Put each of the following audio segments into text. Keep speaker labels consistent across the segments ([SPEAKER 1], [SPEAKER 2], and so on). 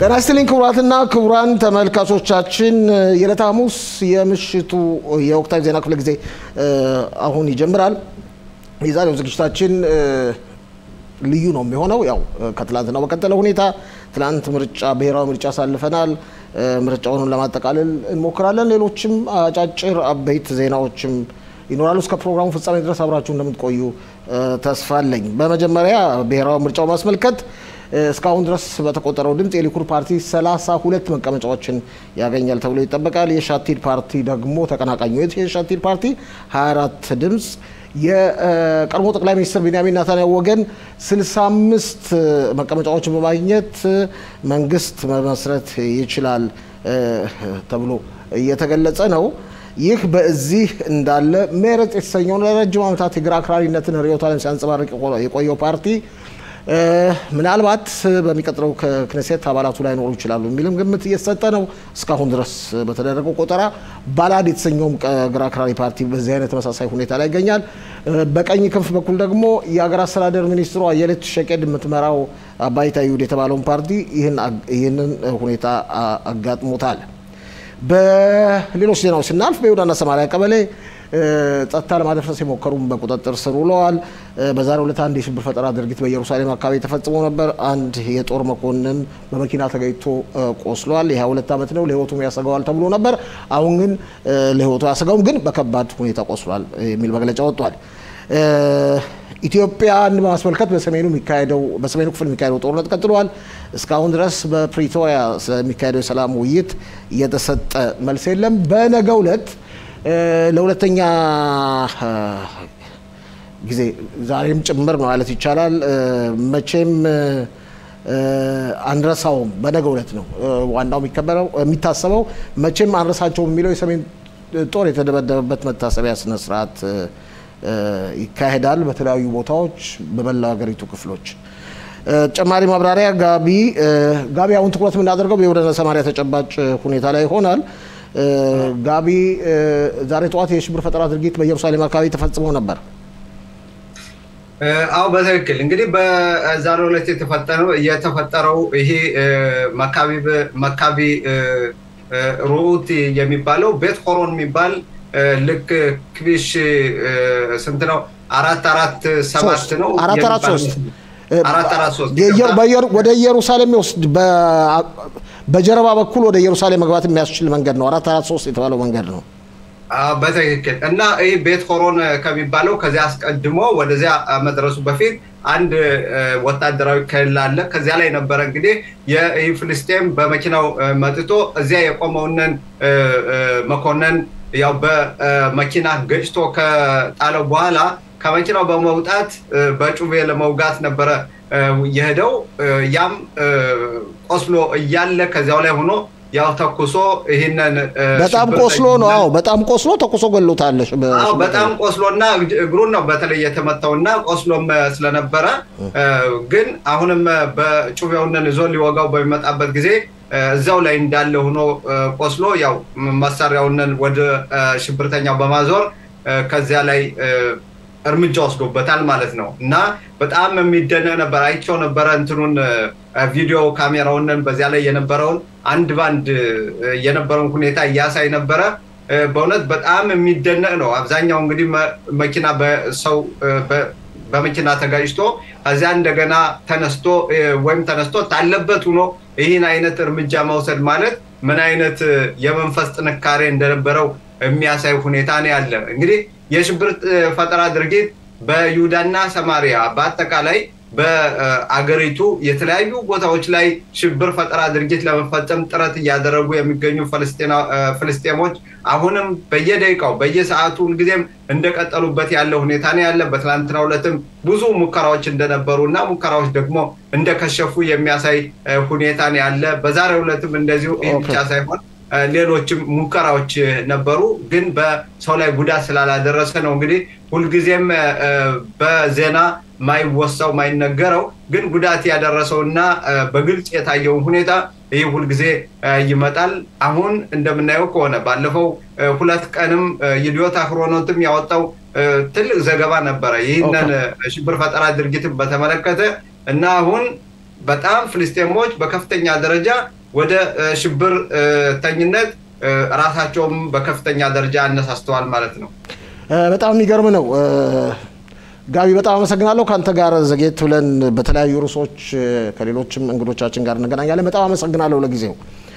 [SPEAKER 1] ጤና ይስጥልኝ ክቡራትና ክቡራን ተመልካቾቻችን የዕለተ ሐሙስ የምሽቱ የወቅታዊ ዜና ክፍለ ጊዜ አሁን ይጀምራል። የዛሬው ዝግጅታችን ልዩ ነው የሚሆነው ያው ከትላንትናው በቀጠለ ሁኔታ ትላንት ምርጫ ብሔራዊ ምርጫ አሳልፈናል። ምርጫውን ለማጠቃለል እንሞክራለን። ሌሎችም አጫጭር አበይት ዜናዎችም ይኖራሉ። እስከ ፕሮግራሙ ፍጻሜ ድረስ አብራችሁ እንደምትቆዩ ተስፋ አለኝ። በመጀመሪያ ብሔራዊ ምርጫው ማስመልከት እስካሁን ድረስ በተቆጠረው ድምፅ የሊኩድ ፓርቲ ሰላሳ ሁለት መቀመጫዎችን ያገኛል ተብሎ ይጠበቃል። የሻቲድ ፓርቲ ደግሞ ተቀናቃኙ የሻቲድ ፓርቲ 24 ድምፅ የቀድሞ ጠቅላይ ሚኒስትር ቢንያሚን ናታንያሁ ወገን 65 መቀመጫዎችን በማግኘት መንግስት መመስረት ይችላል ተብሎ እየተገለጸ ነው። ይህ በዚህ እንዳለ ሜረጽ የተሰኘውን ለረጅም ዓመታት የግራ አክራሪነትን ርዕዮተ ዓለም ሲያንጸባርቅ የቆየው ፓርቲ ምናልባት በሚቀጥለው ከክነሴት አባላቱ ላይ ኖሩ ይችላሉ የሚልም ግምት እየተሰጠ ነው። እስካሁን ድረስ በተደረገው ቆጠራ ባላድ የተሰኘውም ግራ አክራሪ ፓርቲ በዚህ አይነት ተመሳሳይ ሁኔታ ላይ ይገኛል። በቀኝ ክንፍ በኩል ደግሞ የሀገር አስተዳደር ሚኒስትሩ አየለች ሸቄድ የምትመራው አባይታ ይሁድ የተባለውን ፓርቲ ይህንን ሁኔታ አጋጥሞታል። በሌሎች ዜናዎች ስናልፍ በይሁዳና ሰማሪያ ቀበሌ ጸጥታ ለማደፍረስ የሞከሩም በቁጥጥር ስር ውለዋል። በዛሬው ዕለት አንድ የሽብር ፈጠራ ድርጊት በኢየሩሳሌም አካባቢ ተፈጽሞ ነበር። አንድ የጦር መኮንን በመኪና ተገኝቶ ቆስሏል። የ22 ዓመት ነው። ለሕይወቱም ያሰጋዋል ተብሎ ነበር። አሁን ግን ለሕይወቱ ያሰጋውም ግን በከባድ ሁኔታ ቆስሏል የሚል መግለጫ ወጥቷል። ኢትዮጵያን በማስመልከት በሰሜኑ የሚካሄደው በሰሜኑ ክፍል የሚካሄደው ጦርነት ቀጥሏል። እስካሁን ድረስ በፕሪቶሪያ ስለሚካሄደው የሰላም ውይይት እየተሰጠ መልስ የለም። በነገው ዕለት ለሁለተኛ ጊዜ ዛሬም ጭምር ማለት ይቻላል መቼም አንረሳውም። በነገው ዕለት ነው ዋናው የሚከበረው የሚታሰበው መቼም አንረሳቸውም የሚለው የሰሜን ጦር የተደበደበበት መታሰቢያ ስነስርዓት ይካሄዳል በተለያዩ ቦታዎች በመላው ሀገሪቱ ክፍሎች። ተጨማሪ ማብራሪያ ጋቢ ጋቢ አሁን ትኩረት የምናደርገው በይሁዳና ሰማሪያ ተጨባጭ ሁኔታ ላይ ይሆናል። ጋቢ ዛሬ ጠዋት የሽብር ፈጠራ ድርጊት በኢየሩሳሌም አካባቢ ተፈጽሞ ነበር።
[SPEAKER 2] አዎ በትክክል እንግዲህ በዛሬው ዕለት የተፈጠረው የተፈጠረው ይሄ መካቢ ሩኡት የሚባለው ቤት ሆሮን የሚባል ልክ ክቢሽ ስንት ነው? አራት አራት ሰባት ነው።
[SPEAKER 1] አራት አራት ሶስት
[SPEAKER 2] አራት አራት ሶስት
[SPEAKER 1] ወደ ኢየሩሳሌም ይወስድ በጀርባ በኩል ወደ ኢየሩሳሌም መግባት የሚያስችል መንገድ ነው። አራት አራት ሶስት የተባለው መንገድ ነው።
[SPEAKER 2] በትክክል እና ይህ ቤት ሆሮን ከሚባለው ከዚያ አስቀድሞ ወደዚያ መድረሱ በፊት አንድ ወታደራዊ ክልል አለ። ከዚያ ላይ ነበረ እንግዲህ ይህ ፍልስጤም በመኪናው መጥቶ እዚያ የቆመውንን መኮንን ያው በመኪና ገጭቶ ከጣለው በኋላ ከመኪናው በመውጣት በጩቤ ለመውጋት ነበረ የሄደው። ያም ቆስሎ እያለ ከዚያው ላይ ሆኖ ያው ተኩሶ ይህንን
[SPEAKER 1] በጣም ቆስሎ ነው። አዎ በጣም ቆስሎ ተኩሶ ገሎታል።
[SPEAKER 2] በጣም ቆስሎና እግሩን ነው በተለይ የተመታውና ቆስሎም ስለነበረ ግን አሁንም በጩቤውንን ይዞ ሊወጋው በሚመጣበት ጊዜ እዛው ላይ እንዳለ ሆኖ ቆስሎ ያው መሳሪያውንን ወደ ሽብርተኛው በማዞር ከዚያ ላይ እርምጃ ወስዶበታል ማለት ነው። እና በጣም የሚደነቅ ነበር። አይቼው ነበረ እንትኑን ቪዲዮ ካሜራውንን በዚያ ላይ የነበረውን አንድ ባንድ የነበረውን ሁኔታ እያሳይ ነበረ። በእውነት በጣም የሚደነቅ ነው። አብዛኛው እንግዲህ መኪና በሰው በመኪና ተጋጭቶ ከዚያ እንደገና ተነስቶ ወይም ተነስቶ ታለበት ሆኖ ይህን አይነት እርምጃ መውሰድ ማለት ምን አይነት የመንፈስ ጥንካሬ እንደነበረው የሚያሳይ ሁኔታ ነው ያለ። እንግዲህ የሽብር ፈጠራ ድርጊት በይሁዳና ሰማሪያ በአጠቃላይ በአገሪቱ የተለያዩ ቦታዎች ላይ ሽብር ፈጠራ ድርጊት ለመፈጸም ጥረት እያደረጉ የሚገኙ ፍልስጤሞች አሁንም በየደቂቃው በየሰዓቱ ሁልጊዜም እንደቀጠሉበት ያለ ሁኔታ ነው ያለ። በትናንትናው ዕለትም ብዙ ሙከራዎች እንደነበሩ እና ሙከራዎች ደግሞ እንደከሸፉ የሚያሳይ ሁኔታ ነው ያለ። በዛሬው ዕለትም እንደዚሁ ይህ ብቻ ሳይሆን ሌሎችም ሙከራዎች ነበሩ፣ ግን በሰው ላይ ጉዳት ስላላደረሰ ነው እንግዲህ ሁልጊዜም በዜና ማይወሳው ማይነገረው ግን ጉዳት ያደረሰው እና በግልጽ የታየውን ሁኔታ ይህ ሁልጊዜ ይመጣል። አሁን እንደምናየው ከሆነ ባለፈው ሁለት ቀንም ይዲዮት አክሮኖትም ያወጣው ትልቅ ዘገባ ነበረ ይህንን ሽብር ፈጠራ ድርጊትን በተመለከተ እና አሁን በጣም ፍልስጤሞች በከፍተኛ ደረጃ ወደ ሽብርተኝነት ራሳቸውም በከፍተኛ ደረጃ አነሳስተዋል ማለት ነው።
[SPEAKER 1] በጣም የሚገርም ነው። ጋቢ በጣም አመሰግናለሁ። ከአንተ ጋር ዘጌት ብለን በተለያዩ ርዕሶች ከሌሎችም እንግዶቻችን ጋር እንገናኛለን። በጣም አመሰግናለሁ ለጊዜው።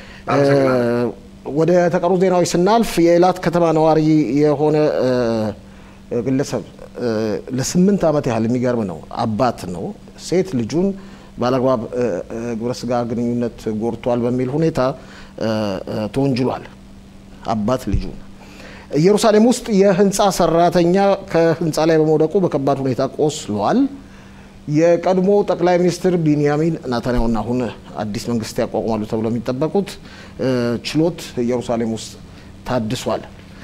[SPEAKER 1] ወደ ተቀሩ ዜናዎች ስናልፍ የኤላት ከተማ ነዋሪ የሆነ ግለሰብ ለስምንት ዓመት ያህል የሚገርም ነው አባት ነው ሴት ልጁን ባለአግባብ ግብረ ስጋ ግንኙነት ጎድቷል በሚል ሁኔታ ተወንጅሏል። አባት ልጁን ኢየሩሳሌም ውስጥ የህንፃ ሰራተኛ ከህንፃ ላይ በመውደቁ በከባድ ሁኔታ ቆስሏል። የቀድሞ ጠቅላይ ሚኒስትር ቢንያሚን ናታንያሁና አሁን አዲስ መንግስት ያቋቁማሉ ተብሎ የሚጠበቁት ችሎት ኢየሩሳሌም ውስጥ ታድሷል።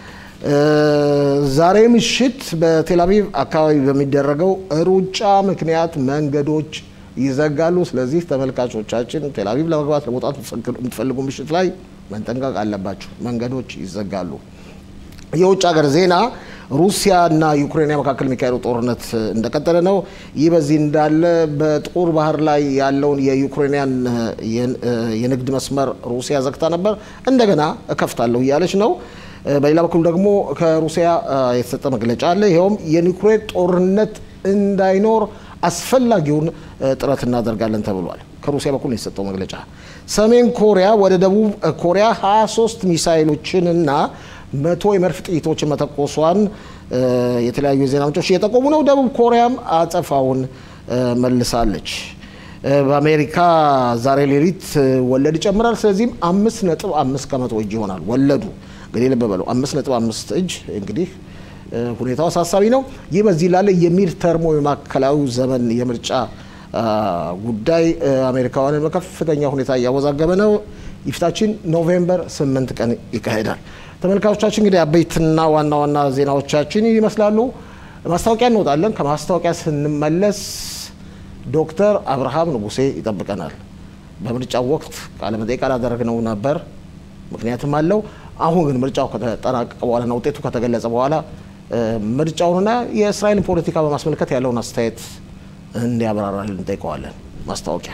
[SPEAKER 1] ዛሬ ምሽት በቴልአቪቭ አካባቢ በሚደረገው ሩጫ ምክንያት መንገዶች ይዘጋሉ። ስለዚህ ተመልካቾቻችን ቴልአቪቭ ለመግባት ለመውጣት የምትፈልጉ ምሽት ላይ መጠንቀቅ አለባችሁ። መንገዶች ይዘጋሉ። የውጭ ሀገር ዜና ሩሲያ እና ዩክሬን መካከል የሚካሄደው ጦርነት እንደቀጠለ ነው። ይህ በዚህ እንዳለ በጥቁር ባህር ላይ ያለውን የዩክሬንያን የንግድ መስመር ሩሲያ ዘግታ ነበር። እንደገና እከፍታለሁ እያለች ነው። በሌላ በኩል ደግሞ ከሩሲያ የተሰጠ መግለጫ አለ። ይኸውም የኒውክሌር ጦርነት እንዳይኖር አስፈላጊውን ጥረት እናደርጋለን ተብሏል። ከሩሲያ በኩል ነው የተሰጠው መግለጫ። ሰሜን ኮሪያ ወደ ደቡብ ኮሪያ 23 ሚሳይሎችን እና መቶ የመድፍ ጥይቶችን መተኮሷን የተለያዩ የዜና ምንጮች እየጠቆሙ ነው። ደቡብ ኮሪያም አጸፋውን መልሳለች። በአሜሪካ ዛሬ ሌሊት ወለድ ይጨምራል። ስለዚህም አምስት ነጥብ አምስት ከመቶ እጅ ይሆናል ወለዱ። እንግዲህ ልብ በለው አምስት ነጥብ አምስት እጅ እንግዲህ ሁኔታው አሳሳቢ ነው። ይህ በዚህ ላለ የሚድ ተርሞ የማዕከላዊ ዘመን የምርጫ ጉዳይ አሜሪካውያንን በከፍተኛ ሁኔታ እያወዛገበ ነው። የፊታችን ኖቬምበር ስምንት ቀን ይካሄዳል። ተመልካቾቻችን እንግዲህ አበይትና ዋና ዋና ዜናዎቻችን ይመስላሉ። ማስታወቂያ እንወጣለን። ከማስታወቂያ ስንመለስ ዶክተር አብርሃም ንጉሴ ይጠብቀናል። በምርጫው ወቅት ቃለመጠይቅ አላደረግነው ነበር፣ ምክንያትም አለው። አሁን ግን ምርጫው ከተጠናቀቀ በኋላና ውጤቱ ከተገለጸ በኋላ ምርጫውንና የእስራኤልን ፖለቲካ በማስመልከት ያለውን አስተያየት እንዲያብራራልን እንጠይቀዋለን። ማስታወቂያ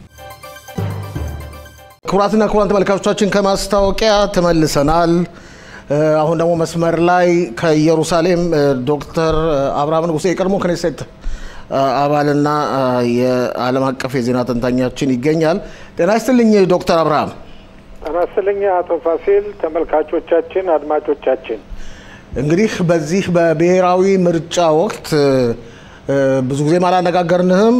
[SPEAKER 1] ክቡራትና ክቡራን ተመልካቾቻችን ከማስታወቂያ ተመልሰናል። አሁን ደግሞ መስመር ላይ ከኢየሩሳሌም ዶክተር አብርሃም ንጉሴ የቀድሞ ክኔሴት አባልና የዓለም አቀፍ የዜና ተንታኛችን ይገኛል። ጤና ይስጥልኝ ዶክተር አብርሃም።
[SPEAKER 3] ጤና ይስጥልኝ አቶ ፋሲል፣ ተመልካቾቻችን፣ አድማጮቻችን
[SPEAKER 1] እንግዲህ በዚህ በብሔራዊ ምርጫ ወቅት ብዙ ጊዜም አላነጋገርንህም።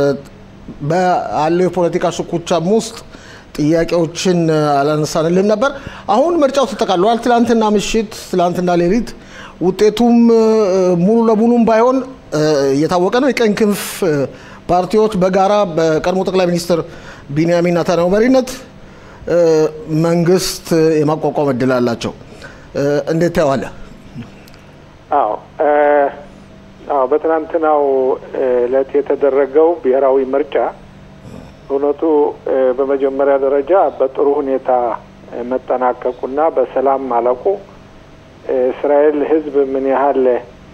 [SPEAKER 1] በአለው የፖለቲካ ሽኩቻም ውስጥ ጥያቄዎችን አላነሳንልህም ነበር። አሁን ምርጫው ተጠቃሏል። ትላንትና ምሽት፣ ትላንትና ሌሊት ውጤቱም ሙሉ ለሙሉም ባይሆን እየታወቀ ነው። የቀኝ ክንፍ ፓርቲዎች በጋራ በቀድሞ ጠቅላይ ሚኒስትር ቢንያሚን ኔታንያሁ መሪነት መንግስት የማቋቋም እድል አላቸው። እንዴት ታየዋለህ?
[SPEAKER 3] አዎ አዎ በትናንትናው እለት የተደረገው ብሔራዊ ምርጫ እውነቱ በመጀመሪያ ደረጃ በጥሩ ሁኔታ መጠናቀቁና በሰላም ማለቁ እስራኤል ሕዝብ ምን ያህል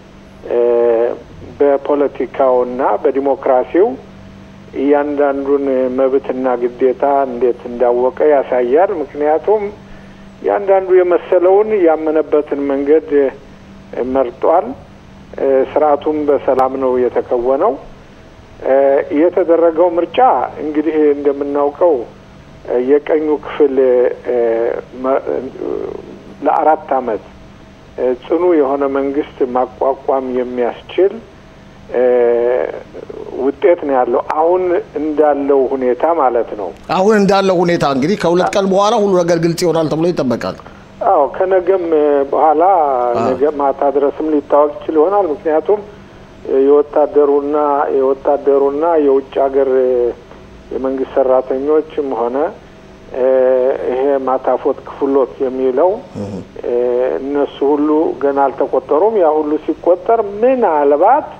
[SPEAKER 3] በፖለቲካውና በዲሞክራሲው እያንዳንዱን መብትና ግዴታ እንዴት እንዳወቀ ያሳያል። ምክንያቱም እያንዳንዱ የመሰለውን ያመነበትን መንገድ መርጧል። ስርዓቱም በሰላም ነው የተከወነው። የተደረገው ምርጫ እንግዲህ እንደምናውቀው የቀኙ ክፍል ለአራት አመት ጽኑ የሆነ መንግስት ማቋቋም የሚያስችል ውጤት ነው ያለው። አሁን እንዳለው ሁኔታ ማለት ነው።
[SPEAKER 1] አሁን እንዳለው ሁኔታ እንግዲህ ከሁለት ቀን በኋላ ሁሉ ነገር ግልጽ ይሆናል ተብሎ ይጠበቃል።
[SPEAKER 3] አዎ ከነገም በኋላ ነገ ማታ ድረስም ሊታወቅ ይችል ይሆናል። ምክንያቱም የወታደሩና የወታደሩና የውጭ ሀገር የመንግስት ሰራተኞችም ሆነ ይሄ ማታፎት ክፍሎት የሚለው እነሱ ሁሉ ገና አልተቆጠሩም። ያ ሁሉ ሲቆጠር ምናልባት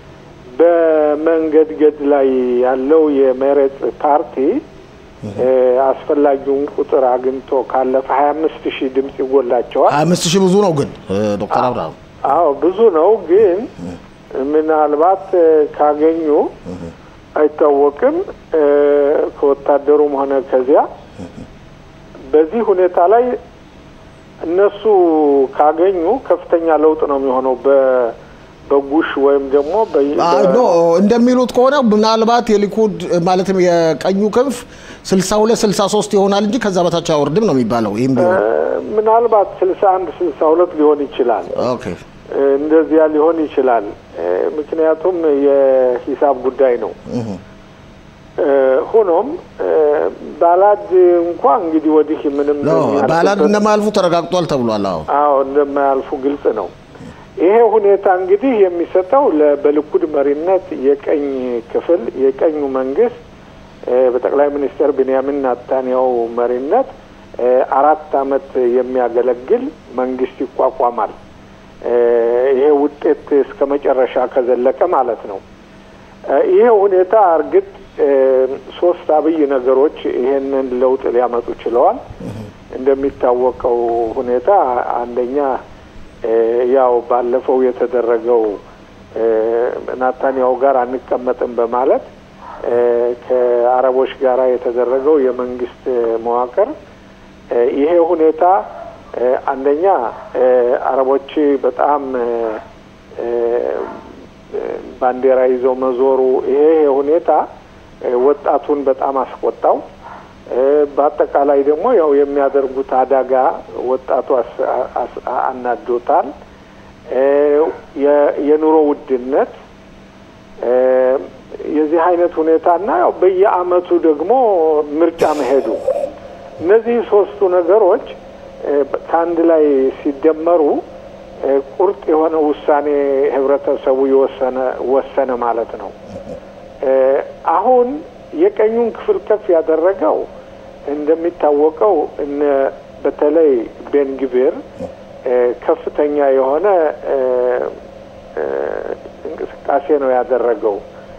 [SPEAKER 3] በመንገድገድ ላይ ያለው የመሬት ፓርቲ አስፈላጊውን ቁጥር አግኝቶ ካለፈ ሀያ አምስት ሺህ ድምጽ ይጎላቸዋል።
[SPEAKER 1] ሀያ አምስት ሺህ ብዙ ነው ግን ዶክተር አብርሃም
[SPEAKER 3] አዎ ብዙ ነው ግን ምናልባት ካገኙ አይታወቅም። ከወታደሩም ሆነ ከዚያ በዚህ ሁኔታ ላይ እነሱ ካገኙ ከፍተኛ ለውጥ ነው የሚሆነው በጉሽ ወይም ደግሞ
[SPEAKER 1] ኖ እንደሚሉት ከሆነ ምናልባት የሊኩድ ማለትም የቀኙ ክንፍ ስልሳ ሁለት ስልሳ ሶስት ይሆናል እንጂ ከዛ በታች አይወርድም ነው የሚባለው። ይህም ቢሆን
[SPEAKER 3] ምናልባት ስልሳ አንድ ስልሳ ሁለት ሊሆን ይችላል።
[SPEAKER 1] ኦኬ
[SPEAKER 3] እንደዚያ ሊሆን ይችላል። ምክንያቱም የሂሳብ ጉዳይ ነው። ሆኖም ባላድ እንኳ እንግዲህ ወዲህ ምንም
[SPEAKER 1] ባላድ እንደማያልፉ ተረጋግጧል ተብሏል። አዎ
[SPEAKER 3] አዎ እንደማያልፉ ግልጽ ነው። ይሄ ሁኔታ እንግዲህ የሚሰጠው በልኩድ መሪነት የቀኝ ክፍል የቀኙ መንግስት በጠቅላይ ሚኒስትር ቤንያሚን ናታንያሁ መሪነት አራት አመት የሚያገለግል መንግስት ይቋቋማል። ይሄ ውጤት እስከ መጨረሻ ከዘለቀ ማለት ነው። ይሄ ሁኔታ እርግጥ ሶስት አብይ ነገሮች ይሄንን ለውጥ ሊያመጡ ችለዋል። እንደሚታወቀው ሁኔታ አንደኛ ያው ባለፈው የተደረገው ናታንያሁ ጋር አንቀመጥም በማለት ከአረቦች ጋር የተደረገው የመንግስት መዋቅር ይሄ ሁኔታ አንደኛ አረቦች በጣም ባንዲራ ይዘው መዞሩ ይሄ ሁኔታ ወጣቱን በጣም አስቆጣው። በአጠቃላይ ደግሞ ያው የሚያደርጉት አደጋ ወጣቱ አናዶታል። የኑሮ ውድነት የዚህ አይነት ሁኔታና ያው በየአመቱ ደግሞ ምርጫ መሄዱ እነዚህ ሶስቱ ነገሮች ከአንድ ላይ ሲደመሩ ቁርጥ የሆነ ውሳኔ ህብረተሰቡ የወሰነ ወሰነ ማለት ነው። አሁን የቀኙን ክፍል ከፍ ያደረገው እንደሚታወቀው እነ በተለይ ቤንግቪር ከፍተኛ የሆነ እንቅስቃሴ ነው ያደረገው።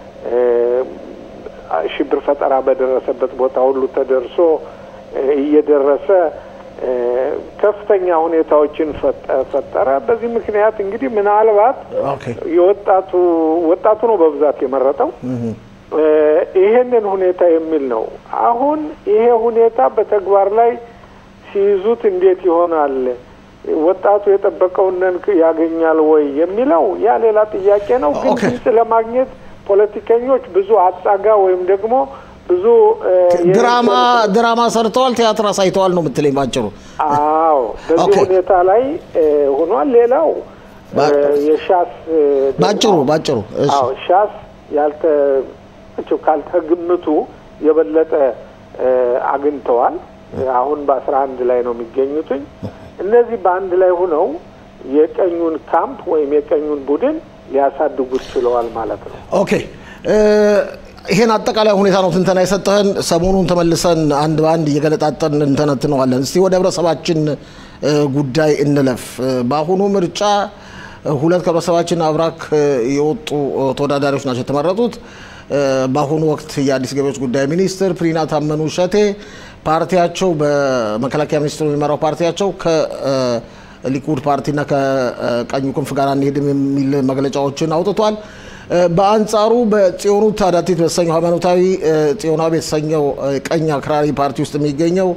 [SPEAKER 3] ሽብር ፈጠራ በደረሰበት ቦታ ሁሉ ተደርሶ እየደረሰ ከፍተኛ ሁኔታዎችን ፈጠረ። በዚህ ምክንያት እንግዲህ ምናልባት የወጣቱ ወጣቱ ነው በብዛት የመረጠው ይሄንን ሁኔታ የሚል ነው። አሁን ይሄ ሁኔታ በተግባር ላይ ሲይዙት እንዴት ይሆናል? ወጣቱ የጠበቀውን ያገኛል ወይ የሚለው ያ ሌላ ጥያቄ ነው። ግን ድምፅ ለማግኘት ፖለቲከኞች ብዙ አጻጋ ወይም ደግሞ ብዙ
[SPEAKER 1] ድራማ ድራማ ሰርተዋል፣ ቲያትር አሳይተዋል ነው የምትለኝ ባጭሩ?
[SPEAKER 3] አዎ፣ በዚህ ሁኔታ ላይ ሆኗል። ሌላው የሻስ
[SPEAKER 1] ባጭሩ ባጭሩ
[SPEAKER 3] አዎ ሻስ ያልተ ካልተግምቱ የበለጠ አግኝተዋል። አሁን በአስራ አንድ ላይ ነው የሚገኙትኝ። እነዚህ በአንድ ላይ ሆነው የቀኙን ካምፕ ወይም የቀኙን ቡድን ሊያሳድጉት ችለዋል ማለት ነው።
[SPEAKER 1] ኦኬ ይሄን አጠቃላይ ሁኔታ ነው ትንተና የሰጠህን። ሰሞኑን ተመልሰን አንድ በአንድ እየገለጣጠን እንተነትነዋለን። እስቲ ወደ ህብረተሰባችን ጉዳይ እንለፍ። በአሁኑ ምርጫ ሁለት ከህብረተሰባችን አብራክ የወጡ ተወዳዳሪዎች ናቸው የተመረጡት። በአሁኑ ወቅት የአዲስ ገቢዎች ጉዳይ ሚኒስትር ፕሪና ታመኑ ሸቴ ፓርቲያቸው በመከላከያ ሚኒስትሩ የሚመራው ፓርቲያቸው ከሊኩድ ፓርቲና ከቀኙ ክንፍ ጋር አንሄድም የሚል መግለጫዎችን አውጥቷል። በአንጻሩ በጽዮኑ ታዳቲት በተሰኘው ሃይማኖታዊ ጽዮናዊ የተሰኘው ቀኝ አክራሪ ፓርቲ ውስጥ የሚገኘው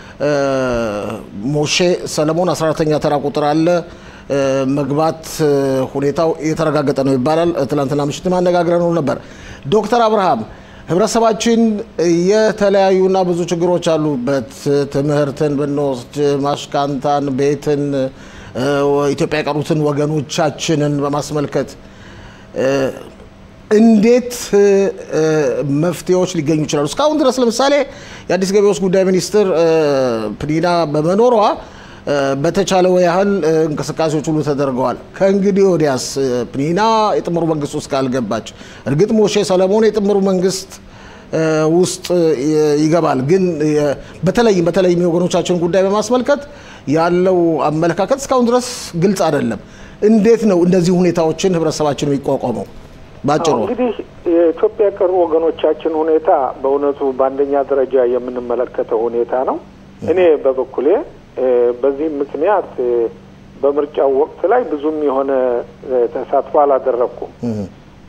[SPEAKER 1] ሞሼ ሰለሞን 14ተኛ ተራ ቁጥር አለ መግባት ሁኔታው የተረጋገጠ ነው ይባላል። ትላንትና ምሽት ማነጋግረን ነበር። ዶክተር አብርሃም ህብረተሰባችን የተለያዩና ብዙ ችግሮች አሉበት። ትምህርትን ብንወስድ፣ ማሽካንታን፣ ቤትን፣ ኢትዮጵያ የቀሩትን ወገኖቻችንን በማስመልከት እንዴት መፍትሄዎች ሊገኙ ይችላሉ? እስካሁን ድረስ ለምሳሌ የአዲስ ገቢዎች ጉዳይ ሚኒስትር ፕኒና በመኖሯ በተቻለው ያህል እንቅስቃሴዎች ሁሉ ተደርገዋል። ከእንግዲህ ወዲያስ ፕኒና የጥምሩ መንግስት ውስጥ ካልገባች፣ እርግጥ ሞሼ ሰለሞን የጥምሩ መንግስት ውስጥ ይገባል። ግን በተለይም በተለይም የወገኖቻችን ጉዳይ በማስመልከት ያለው አመለካከት እስካሁን ድረስ ግልጽ አይደለም። እንዴት ነው እንደዚህ ሁኔታዎችን ህብረተሰባችን የሚቋቋመው? ባጭሩ
[SPEAKER 3] እንግዲህ የኢትዮጵያ የቀሩ ወገኖቻችን ሁኔታ በእውነቱ በአንደኛ ደረጃ የምንመለከተው ሁኔታ ነው። እኔ በበኩሌ በዚህም ምክንያት በምርጫው ወቅት ላይ ብዙም የሆነ ተሳትፎ አላደረግኩም።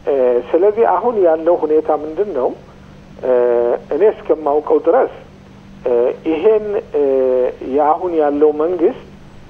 [SPEAKER 3] ስለዚህ አሁን ያለው ሁኔታ ምንድን ነው? እኔ እስከማውቀው ድረስ ይሄን የአሁን ያለው መንግስት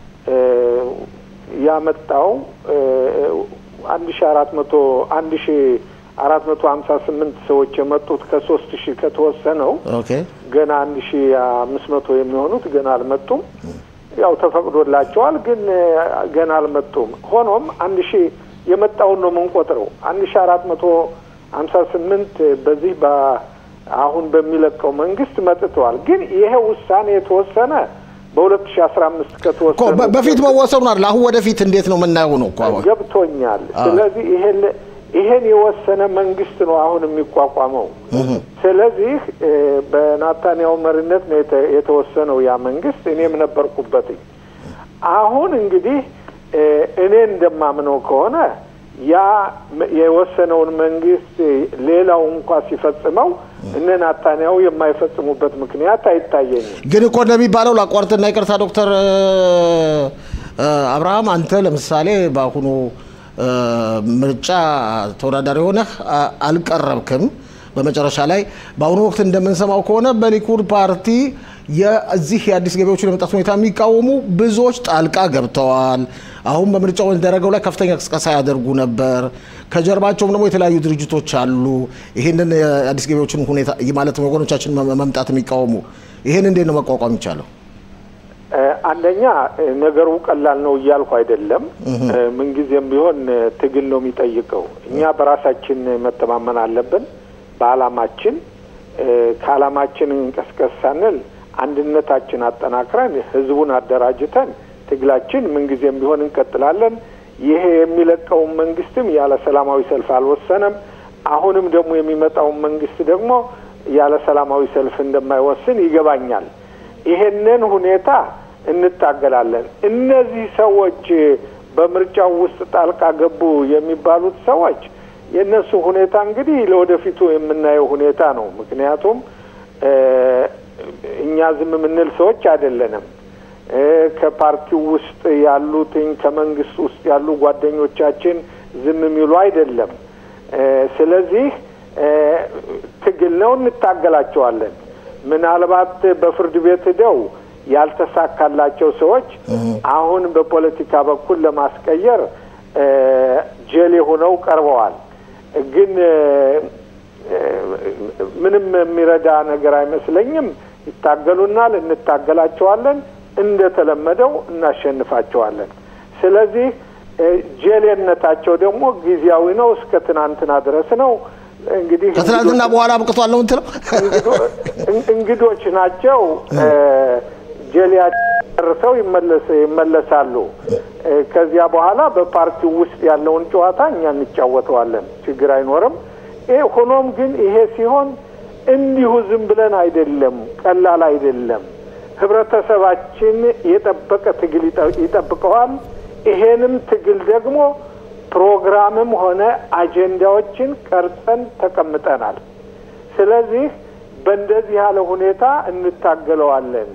[SPEAKER 3] ያመጣው አንድ ሺ አራት መቶ አንድ ሺ አራት መቶ ሀምሳ ስምንት ሰዎች የመጡት ከሶስት ሺህ ከተወሰነው ገና አንድ ሺ አምስት መቶ የሚሆኑት ገና አልመጡም። ያው ተፈቅዶላቸዋል፣ ግን ገና አልመጡም። ሆኖም አንድ ሺ የመጣውን ነው የምንቆጥረው። አንድ ሺ አራት መቶ ሀምሳ ስምንት በዚህ አሁን በሚለቀው መንግስት መጥተዋል። ግን ይሄ ውሳኔ የተወሰነ በሁለት ሺ አስራ አምስት ከተወሰነ
[SPEAKER 1] በፊት መወሰኑ አይደል? አሁን ወደፊት እንዴት ነው የምናየው ነው እኮ አሁን
[SPEAKER 3] ገብቶኛል። ስለዚህ ይሄን ይሄን የወሰነ መንግስት ነው አሁን የሚቋቋመው። ስለዚህ በናታንያው መሪነት ነው የተወሰነው ያ መንግስት። እኔም ነበርኩበት። አሁን እንግዲህ እኔ እንደማምነው ከሆነ ያ የወሰነውን መንግስት ሌላው እንኳ ሲፈጽመው እነ ናታንያው የማይፈጽሙበት ምክንያት አይታየኝም።
[SPEAKER 1] ግን እኮ እንደሚባለው ላቋርጥና ይቅርታ ዶክተር አብርሃም አንተ ለምሳሌ በአሁኑ ምርጫ ተወዳዳሪ ሆነህ አልቀረብክም። በመጨረሻ ላይ በአሁኑ ወቅት እንደምንሰማው ከሆነ በሊኩድ ፓርቲ የዚህ የአዲስ ገቢዎችን የመምጣት ሁኔታ የሚቃወሙ ብዙዎች ጣልቃ ገብተዋል። አሁን በምርጫው ደረገው ላይ ከፍተኛ ቅስቀሳ ያደርጉ ነበር። ከጀርባቸውም ደግሞ የተለያዩ ድርጅቶች አሉ። ይህንን የአዲስ ገቢዎችን ሁኔታ ማለት ወገኖቻችን መምጣት የሚቃወሙ ይህን እንዴት ነው መቋቋም ይቻለው?
[SPEAKER 3] አንደኛ ነገሩ ቀላል ነው እያልኩ አይደለም። ምንጊዜም ቢሆን ትግል ነው የሚጠይቀው። እኛ በራሳችን መተማመን አለብን፣ በአላማችን ከአላማችን እንቀስቀስ ሳንል አንድነታችን አጠናክረን ህዝቡን አደራጅተን ትግላችን ምንጊዜም ቢሆን እንቀጥላለን። ይሄ የሚለቀውን መንግስትም ያለ ሰላማዊ ሰልፍ አልወሰነም። አሁንም ደግሞ የሚመጣውን መንግስት ደግሞ ያለ ሰላማዊ ሰልፍ እንደማይወስን ይገባኛል። ይሄንን ሁኔታ እንታገላለን። እነዚህ ሰዎች በምርጫው ውስጥ ጣልቃ ገቡ የሚባሉት ሰዎች የእነሱ ሁኔታ እንግዲህ ለወደፊቱ የምናየው ሁኔታ ነው። ምክንያቱም እኛ ዝም የምንል ሰዎች አይደለንም። ከፓርቲው ውስጥ ያሉትኝ ከመንግስት ውስጥ ያሉ ጓደኞቻችን ዝም የሚሉ አይደለም። ስለዚህ ትግል ነው፣ እንታገላቸዋለን። ምናልባት በፍርድ ቤት ሄደው ያልተሳካላቸው ሰዎች አሁን በፖለቲካ በኩል ለማስቀየር ጀሌ ሆነው ቀርበዋል። ግን ምንም የሚረዳ ነገር አይመስለኝም። ይታገሉናል፣ እንታገላቸዋለን። እንደተለመደው እናሸንፋቸዋለን። ስለዚህ ጀሌነታቸው ደግሞ ጊዜያዊ ነው፣ እስከ ትናንትና ድረስ ነው። እንግዲህ
[SPEAKER 1] ከትናንትና በኋላ አብቅቷል ነው እንትለው
[SPEAKER 3] እንግዶች ናቸው። ጀሊያ ጨርሰው ይመለሳሉ። ከዚያ በኋላ በፓርቲው ውስጥ ያለውን ጨዋታ እኛ እንጫወተዋለን፣ ችግር አይኖርም። ሆኖም ግን ይሄ ሲሆን እንዲሁ ዝም ብለን አይደለም፣ ቀላል አይደለም። ህብረተሰባችን የጠበቀ ትግል ይጠብቀዋል። ይሄንም ትግል ደግሞ ፕሮግራምም ሆነ አጀንዳዎችን ቀርጸን ተቀምጠናል። ስለዚህ በእንደዚህ ያለ ሁኔታ እንታገለዋለን።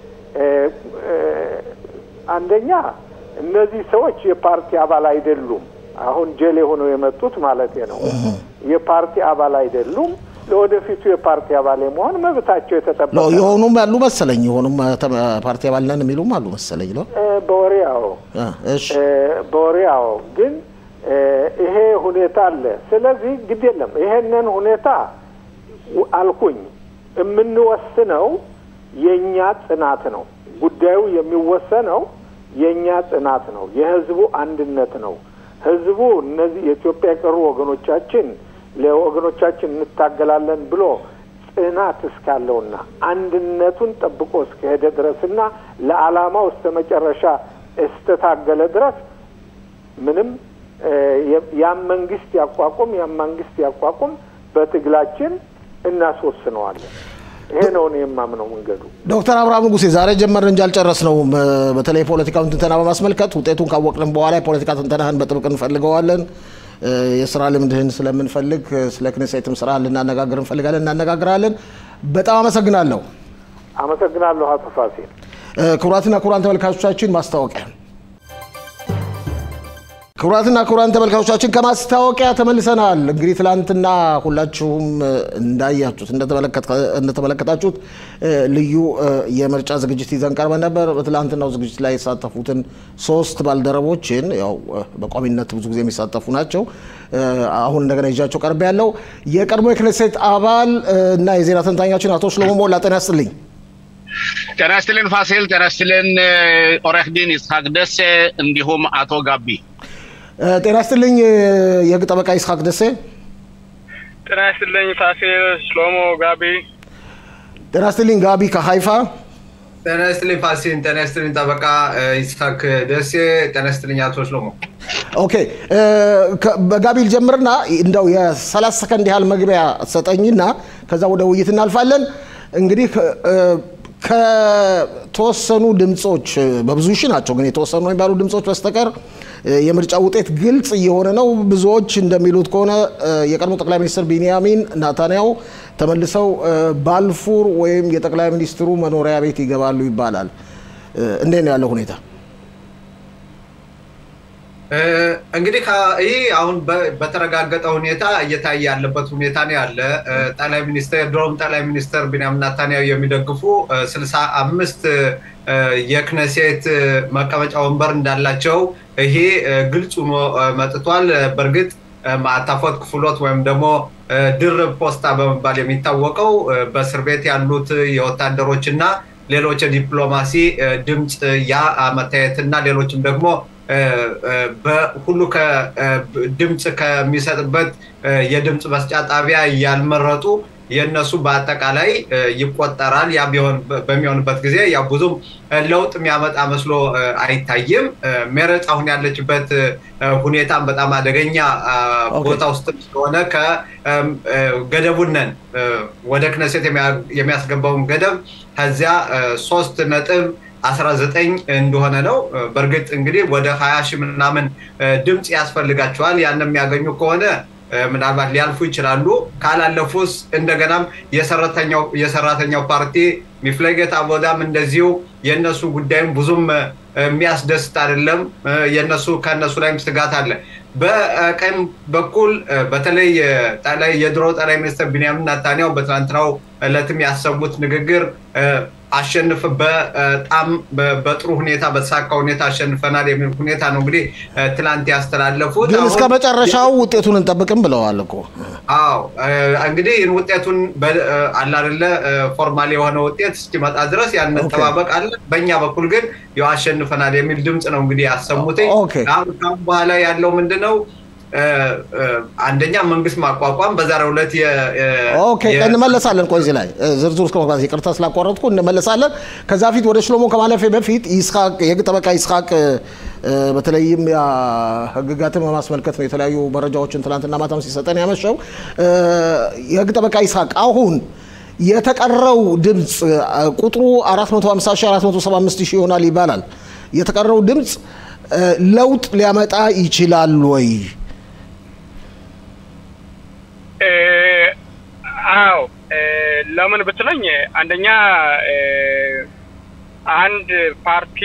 [SPEAKER 3] አንደኛ እነዚህ ሰዎች የፓርቲ አባል አይደሉም። አሁን ጀሌ ሆነው የመጡት ማለት ነው። የፓርቲ አባል አይደሉም። ለወደፊቱ የፓርቲ አባል የመሆን መብታቸው የተጠበቀ ነው።
[SPEAKER 1] የሆኑም ያሉ መሰለኝ። የሆኑም ፓርቲ አባል ነን የሚሉም አሉ መሰለኝ ነው።
[SPEAKER 3] በወሬ አዎ፣ በወሬ አዎ። ግን ይሄ ሁኔታ አለ። ስለዚህ ግድ የለም ይሄንን ሁኔታ አልኩኝ የምንወስነው የእኛ ጽናት ነው። ጉዳዩ የሚወሰነው የእኛ ጽናት ነው፣ የህዝቡ አንድነት ነው። ህዝቡ እነዚህ የኢትዮጵያ የቀሩ ወገኖቻችን ለወገኖቻችን እንታገላለን ብሎ ጽናት እስካለውና አንድነቱን ጠብቆ እስከሄደ ድረስና ለዓላማው እስከ መጨረሻ እስተታገለ ድረስ ምንም ያም መንግስት ያቋቁም ያም መንግስት ያቋቁም በትግላችን እናስወስነዋለን። ይሄ ነው እኔ የማምነው መንገዱ።
[SPEAKER 1] ዶክተር አብርሃም ንጉሴ ዛሬ ጀመርን እንጂ አልጨረስነውም። በተለይ የፖለቲካውን ትንተና በማስመልከት ውጤቱን ካወቅንም በኋላ የፖለቲካ ትንተናህን በጥብቅ እንፈልገዋለን። የስራ ልምድህን ስለምንፈልግ ስለ ክኔሴትም ስራ ልናነጋግር እንፈልጋለን፣ እናነጋግራለን። በጣም አመሰግናለሁ።
[SPEAKER 3] አመሰግናለሁ አቶ ፋሲል።
[SPEAKER 1] ክቡራትና ክቡራን ተመልካቾቻችን ማስታወቂያ ክቡራትና ክቡራን ተመልካቾቻችን ከማስታወቂያ ተመልሰናል። እንግዲህ ትላንትና ሁላችሁም እንዳያችሁት እንደተመለከታችሁት ልዩ የምርጫ ዝግጅት ይዘን ቀርበን ነበር። በትላንትናው ዝግጅት ላይ የተሳተፉትን ሶስት ባልደረቦችን ያው በቋሚነት ብዙ ጊዜ የሚሳተፉ ናቸው። አሁን እንደገና ይዣቸው ቀርቤ ያለው የቀድሞ የክኔሴት አባል እና የዜና ተንታኛችን አቶ ሽሎሞ ሞላ ጤና ያስጥልኝ።
[SPEAKER 4] ጤና ይስጥልን ፋሲል፣ ጤና ይስጥልን ኦሬህ ዲን ይስሐቅ ደሴ እንዲሁም አቶ ጋቢ
[SPEAKER 1] ጤና ይስጥልኝ የህግ ጠበቃ ይስሐቅ ደሴ።
[SPEAKER 5] ጤና ይስጥልኝ ፋሲል፣ ሽሎሞ፣ ጋቢ።
[SPEAKER 1] ጤና ይስጥልኝ ጋቢ ከሀይፋ።
[SPEAKER 2] ጤና ይስጥልኝ ፋሲል፣ ጤና ይስጥልኝ ጠበቃ ይስሐቅ ደሴ። ጤና ይስጥልኝ አቶ ሽሎሞ።
[SPEAKER 1] ኦኬ በጋቢ ልጀምርና እንደው የሰላሳ ሰከንድ ያህል መግቢያ ሰጠኝና ከዛ ወደ ውይይት እናልፋለን። እንግዲህ ከተወሰኑ ድምፆች በብዙ ሺህ ናቸው፣ ግን የተወሰኑ የሚባሉ ድምፆች በስተቀር የምርጫ ውጤት ግልጽ እየሆነ ነው። ብዙዎች እንደሚሉት ከሆነ የቀድሞ ጠቅላይ ሚኒስትር ቢንያሚን ናታንያሁ ተመልሰው ባልፉር ወይም የጠቅላይ ሚኒስትሩ መኖሪያ ቤት ይገባሉ ይባላል። እንዴት ነው ያለው ሁኔታ?
[SPEAKER 2] እንግዲህ ይህ አሁን በተረጋገጠ ሁኔታ እየታየ ያለበት ሁኔታ ነው ያለ። ጠቅላይ ሚኒስትር የድሮም ጠቅላይ ሚኒስትር ቢንያሚን ናታንያሁ የሚደግፉ ስልሳ አምስት የክነሴት መቀመጫ ወንበር እንዳላቸው ይሄ ግልጽ ሆኖ መጥቷል። በእርግጥ ማዕታፎት ክፍሎት ወይም ደግሞ ድርብ ፖስታ በመባል የሚታወቀው በእስር ቤት ያሉት የወታደሮች እና ሌሎች የዲፕሎማሲ ድምፅ ያ መታየትና ሌሎችም ደግሞ በሁሉ ድምፅ ከሚሰጥበት የድምፅ መስጫ ጣቢያ ያልመረጡ የእነሱ በአጠቃላይ ይቆጠራል። ያ በሚሆንበት ጊዜ ያ ብዙም ለውጥ የሚያመጣ መስሎ አይታይም። ሜረጽ አሁን ያለችበት ሁኔታም በጣም አደገኛ ቦታ ውስጥ ስለሆነ ከገደቡነን ወደ ክነሴት የሚያስገባውን ገደብ ከዚያ ሶስት ነጥብ 19 እንደሆነ ነው። በእርግጥ እንግዲህ ወደ 20 ሺህ ምናምን ድምፅ ያስፈልጋቸዋል። ያን የሚያገኙ ከሆነ ምናልባት ሊያልፉ ይችላሉ። ካላለፉስ እንደገናም የሰራተኛው ፓርቲ ሚፍለጌት አቦዳም እንደዚሁ የእነሱ ጉዳይም ብዙም የሚያስደስት አይደለም። የነሱ ከእነሱ ላይም ስጋት አለ። በቀኝ በኩል በተለይ የድሮ ጠቅላይ ሚኒስትር ቢንያሚን ናታንያሁ በትናንትናው ዕለትም ያሰሙት ንግግር አሸንፍ በጣም በጥሩ ሁኔታ በተሳካ ሁኔታ አሸንፈናል የሚል ሁኔታ ነው እንግዲህ ትላንት ያስተላለፉት።
[SPEAKER 1] ግን እስከ መጨረሻው ውጤቱን እንጠብቅም ብለዋል እኮ።
[SPEAKER 2] አዎ እንግዲህ ሁን አላደለ ፎርማል የሆነ ውጤት እስኪመጣ ድረስ ያን መጠባበቅ አለ። በእኛ በኩል ግን ያው አሸንፈናል የሚል ድምፅ ነው እንግዲህ ያሰሙት። አሁን በኋላ ያለው ምንድን ነው? አንደኛ መንግስት ማቋቋም በዛሬው ዕለት
[SPEAKER 1] ኦኬ እንመለሳለን። ቆይ እዚህ ላይ ዝርዝር እስከ መግባት ይቅርታ ስላቋረጥኩ እንመለሳለን። ከዛ ፊት ወደ ሽሎሞ ከማለፌ በፊት ይስሐቅ የህግ ጠበቃ ይስሐቅ በተለይም ህግጋትን በማስመልከት ነው የተለያዩ መረጃዎችን ትናንትና ማታም ሲሰጠን ያመሸው። የህግ ጠበቃ ይስሐቅ አሁን የተቀረው ድምፅ ቁጥሩ 450 ሺህ 475 ሺህ ይሆናል ይባላል። የተቀረው ድምፅ ለውጥ ሊያመጣ ይችላል ወይ?
[SPEAKER 5] አዎ ለምን ብትለኝ አንደኛ አንድ ፓርቲ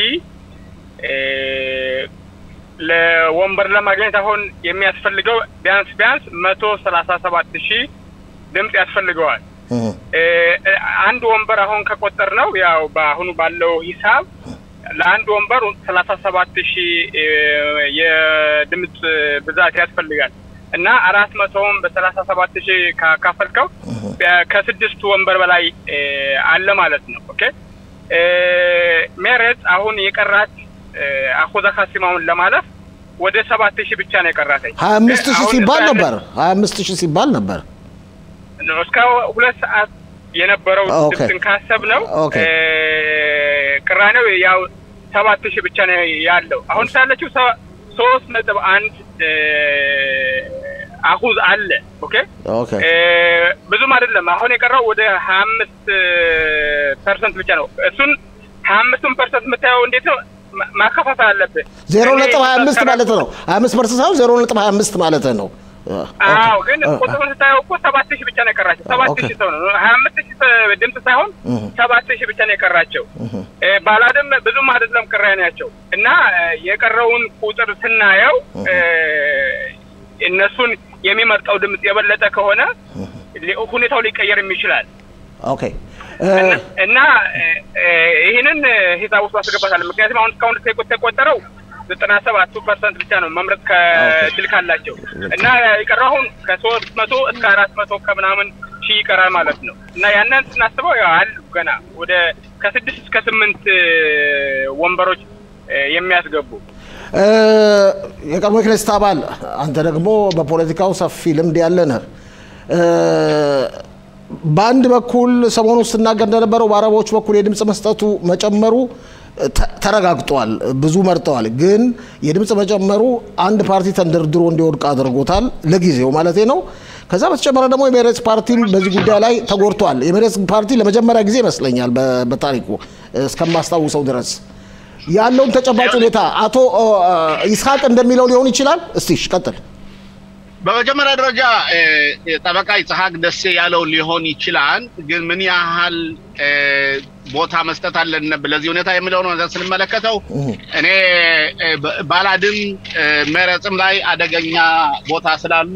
[SPEAKER 5] ለወንበር ለማግኘት አሁን የሚያስፈልገው ቢያንስ ቢያንስ መቶ ሰላሳ ሰባት ሺህ ድምፅ ያስፈልገዋል። አንድ ወንበር አሁን ከቆጠር ነው ያው በአሁኑ ባለው ሂሳብ ለአንድ ወንበር ሰላሳ ሰባት ሺህ የድምፅ ብዛት ያስፈልጋል እና አራት መቶውን በሰላሳ ሰባት ሺህ ካካፈልከው ከስድስት ወንበር በላይ አለ ማለት ነው። ኦኬ ሜሬት አሁን የቀራት አኮዛ ካሲማውን ለማለፍ ወደ ሰባት ሺህ ብቻ ነው የቀራተኝ።
[SPEAKER 1] ሀያ አምስት ሺህ ሲባል ነበር ሀያ አምስት ሺህ ሲባል ነበር
[SPEAKER 5] እስከ ሁለት ሰዓት የነበረው ድምፅን ካሰብ ነው ቅራኔው ያው ሰባት ሺህ ብቻ ነው ያለው። አሁን ሳለችው ሶስት ነጥብ አንድ አሁዝ አለ። ኦኬ ብዙም አይደለም። አሁን የቀረው ወደ ሀያ አምስት ፐርሰንት ብቻ ነው። እሱን ሀያ አምስቱን ፐርሰንት የምታየው እንዴት ነው ማከፋፈል አለብህ።
[SPEAKER 1] ዜሮ ነጥብ ሀያ አምስት ማለት ነው። ሀያ አምስት ፐርሰንት ሳይሆን ዜሮ ነጥብ ሀያ አምስት ማለት ነው።
[SPEAKER 5] አዎ ግን ቁጥሩን ስታየው እኮ ሰባት ሺህ ብቻ ነው የቀራቸው። ሰባት ሺህ ሰው ነው ሀያ አምስት ሺህ ድምፅ ሳይሆን ሰባት ሺህ ብቻ ነው የቀራቸው። ባላድም ብዙም አይደለም ቅራኔያቸው እና የቀረውን ቁጥር ስናየው እነሱን የሚመርጠው ድምፅ የበለጠ ከሆነ ሁኔታው ሊቀየርም ይችላል።
[SPEAKER 1] ኦኬ
[SPEAKER 5] እና ይህንን ሂሳብ ውስጥ አስገባታል። ምክንያቱም አሁን እስካሁን የተቆጠረው ዘጠና ሰባቱ ፐርሰንት ብቻ ነው መምረጥ ከድል ካላቸው እና የቀረው አሁን ከሶስት መቶ እስከ አራት መቶ ከምናምን ሺህ ይቀራል ማለት ነው እና ያንን ስናስበው ያው አሉ ገና ወደ ከስድስት እስከ ስምንት ወንበሮች የሚያስገቡ
[SPEAKER 1] የቀድሞ የክኔስት አባል አንተ ደግሞ በፖለቲካው ሰፊ ልምድ ያለ ነህ። በአንድ በኩል ሰሞኑ ስትናገር እንደነበረው በአረቦች በኩል የድምፅ መስጠቱ መጨመሩ ተረጋግጧል። ብዙ መርጠዋል። ግን የድምፅ መጨመሩ አንድ ፓርቲ ተንደርድሮ እንዲወድቅ አድርጎታል፣ ለጊዜው ማለት ነው። ከዛ በተጨመረ ደግሞ የሜሬትስ ፓርቲም በዚህ ጉዳይ ላይ ተጎድቷል። የሜሬትስ ፓርቲ ለመጀመሪያ ጊዜ ይመስለኛል በታሪኩ እስከማስታውሰው ድረስ ያለውን ተጨባጭ ሁኔታ አቶ ይስሐቅ እንደሚለው ሊሆን ይችላል። እስቲ ቀጥል።
[SPEAKER 4] በመጀመሪያ ደረጃ ጠበቃ ይስሐቅ ደሴ ያለው ሊሆን ይችላል። ግን ምን ያህል ቦታ መስጠት አለን ለዚህ ሁኔታ የሚለው ነው ስንመለከተው እኔ ባላድም መረጽም ላይ አደገኛ ቦታ ስላሉ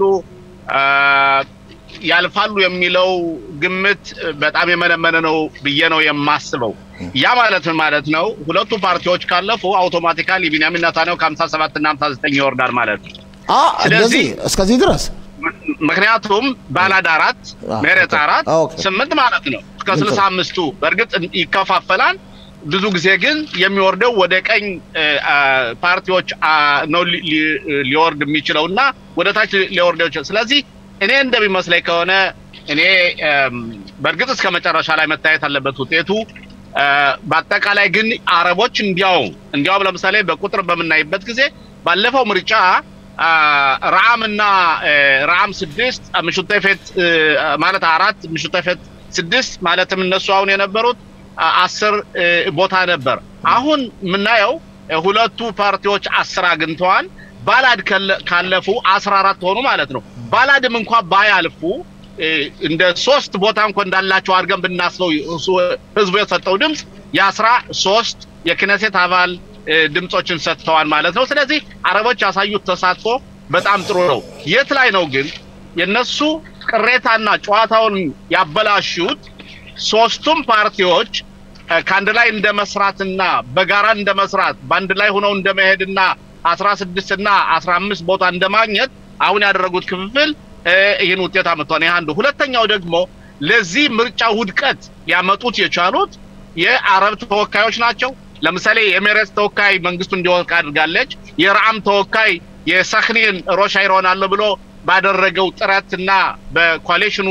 [SPEAKER 4] ያልፋሉ የሚለው ግምት በጣም የመነመነ ነው ብዬ ነው የማስበው። ያ ማለት ምን ማለት ነው? ሁለቱ ፓርቲዎች ካለፉ አውቶማቲካሊ ቢንያሚን ኔታንያሁ ከሀምሳ ሰባት እና ሀምሳ ዘጠኝ ይወርዳል ማለት ነው።
[SPEAKER 1] ስለዚህ እስከዚህ ድረስ
[SPEAKER 4] ምክንያቱም ባላድ አራት ሜሬት አራት ስምንት ማለት ነው እስከ ስልሳ አምስቱ በእርግጥ ይከፋፈላል። ብዙ ጊዜ ግን የሚወርደው ወደ ቀኝ ፓርቲዎች ነው ሊወርድ የሚችለው እና ወደ ታች ሊወርደው ይችላል። ስለዚህ እኔ እንደሚመስለኝ ከሆነ እኔ በእርግጥ እስከ መጨረሻ ላይ መታየት አለበት ውጤቱ። በአጠቃላይ ግን አረቦች እንዲያውም እንዲያውም ለምሳሌ በቁጥር በምናይበት ጊዜ ባለፈው ምርጫ ረዓም እና ረዓም ስድስት ምሹተፌት ማለት አራት ምሹተፌት ስድስት ማለትም እነሱ አሁን የነበሩት አስር ቦታ ነበር። አሁን የምናየው ሁለቱ ፓርቲዎች አስር አግኝተዋል። ባላድ ካለፉ አስራ አራት ሆኑ ማለት ነው። ባላድም እንኳ ባያልፉ እንደ ሶስት ቦታ እንኳ እንዳላቸው አድርገን ብናስበው ህዝቡ የሰጠው ድምፅ የአስራ ሶስት የክነሴት አባል ድምፆችን ሰጥተዋል ማለት ነው። ስለዚህ አረቦች ያሳዩት ተሳትፎ በጣም ጥሩ ነው። የት ላይ ነው ግን የነሱ ቅሬታና ጨዋታውን ያበላሹት? ሶስቱም ፓርቲዎች ከአንድ ላይ እንደ መስራትና በጋራ እንደ መስራት በአንድ ላይ ሆነው እንደ መሄድና አስራ ስድስት እና አስራ አምስት ቦታ እንደ ማግኘት አሁን ያደረጉት ክፍፍል ይህን ውጤት አመጥቷል። ይህ አንዱ። ሁለተኛው ደግሞ ለዚህ ምርጫ ውድቀት ሊያመጡት የቻሉት የአረብ ተወካዮች ናቸው። ለምሳሌ የሜሬት ተወካይ መንግስቱ እንዲወድቅ አድርጋለች። የረዓም ተወካይ የሰክኒን ሮሻ ይሆናለሁ ብሎ ባደረገው ጥረትና በኮሌሽኑ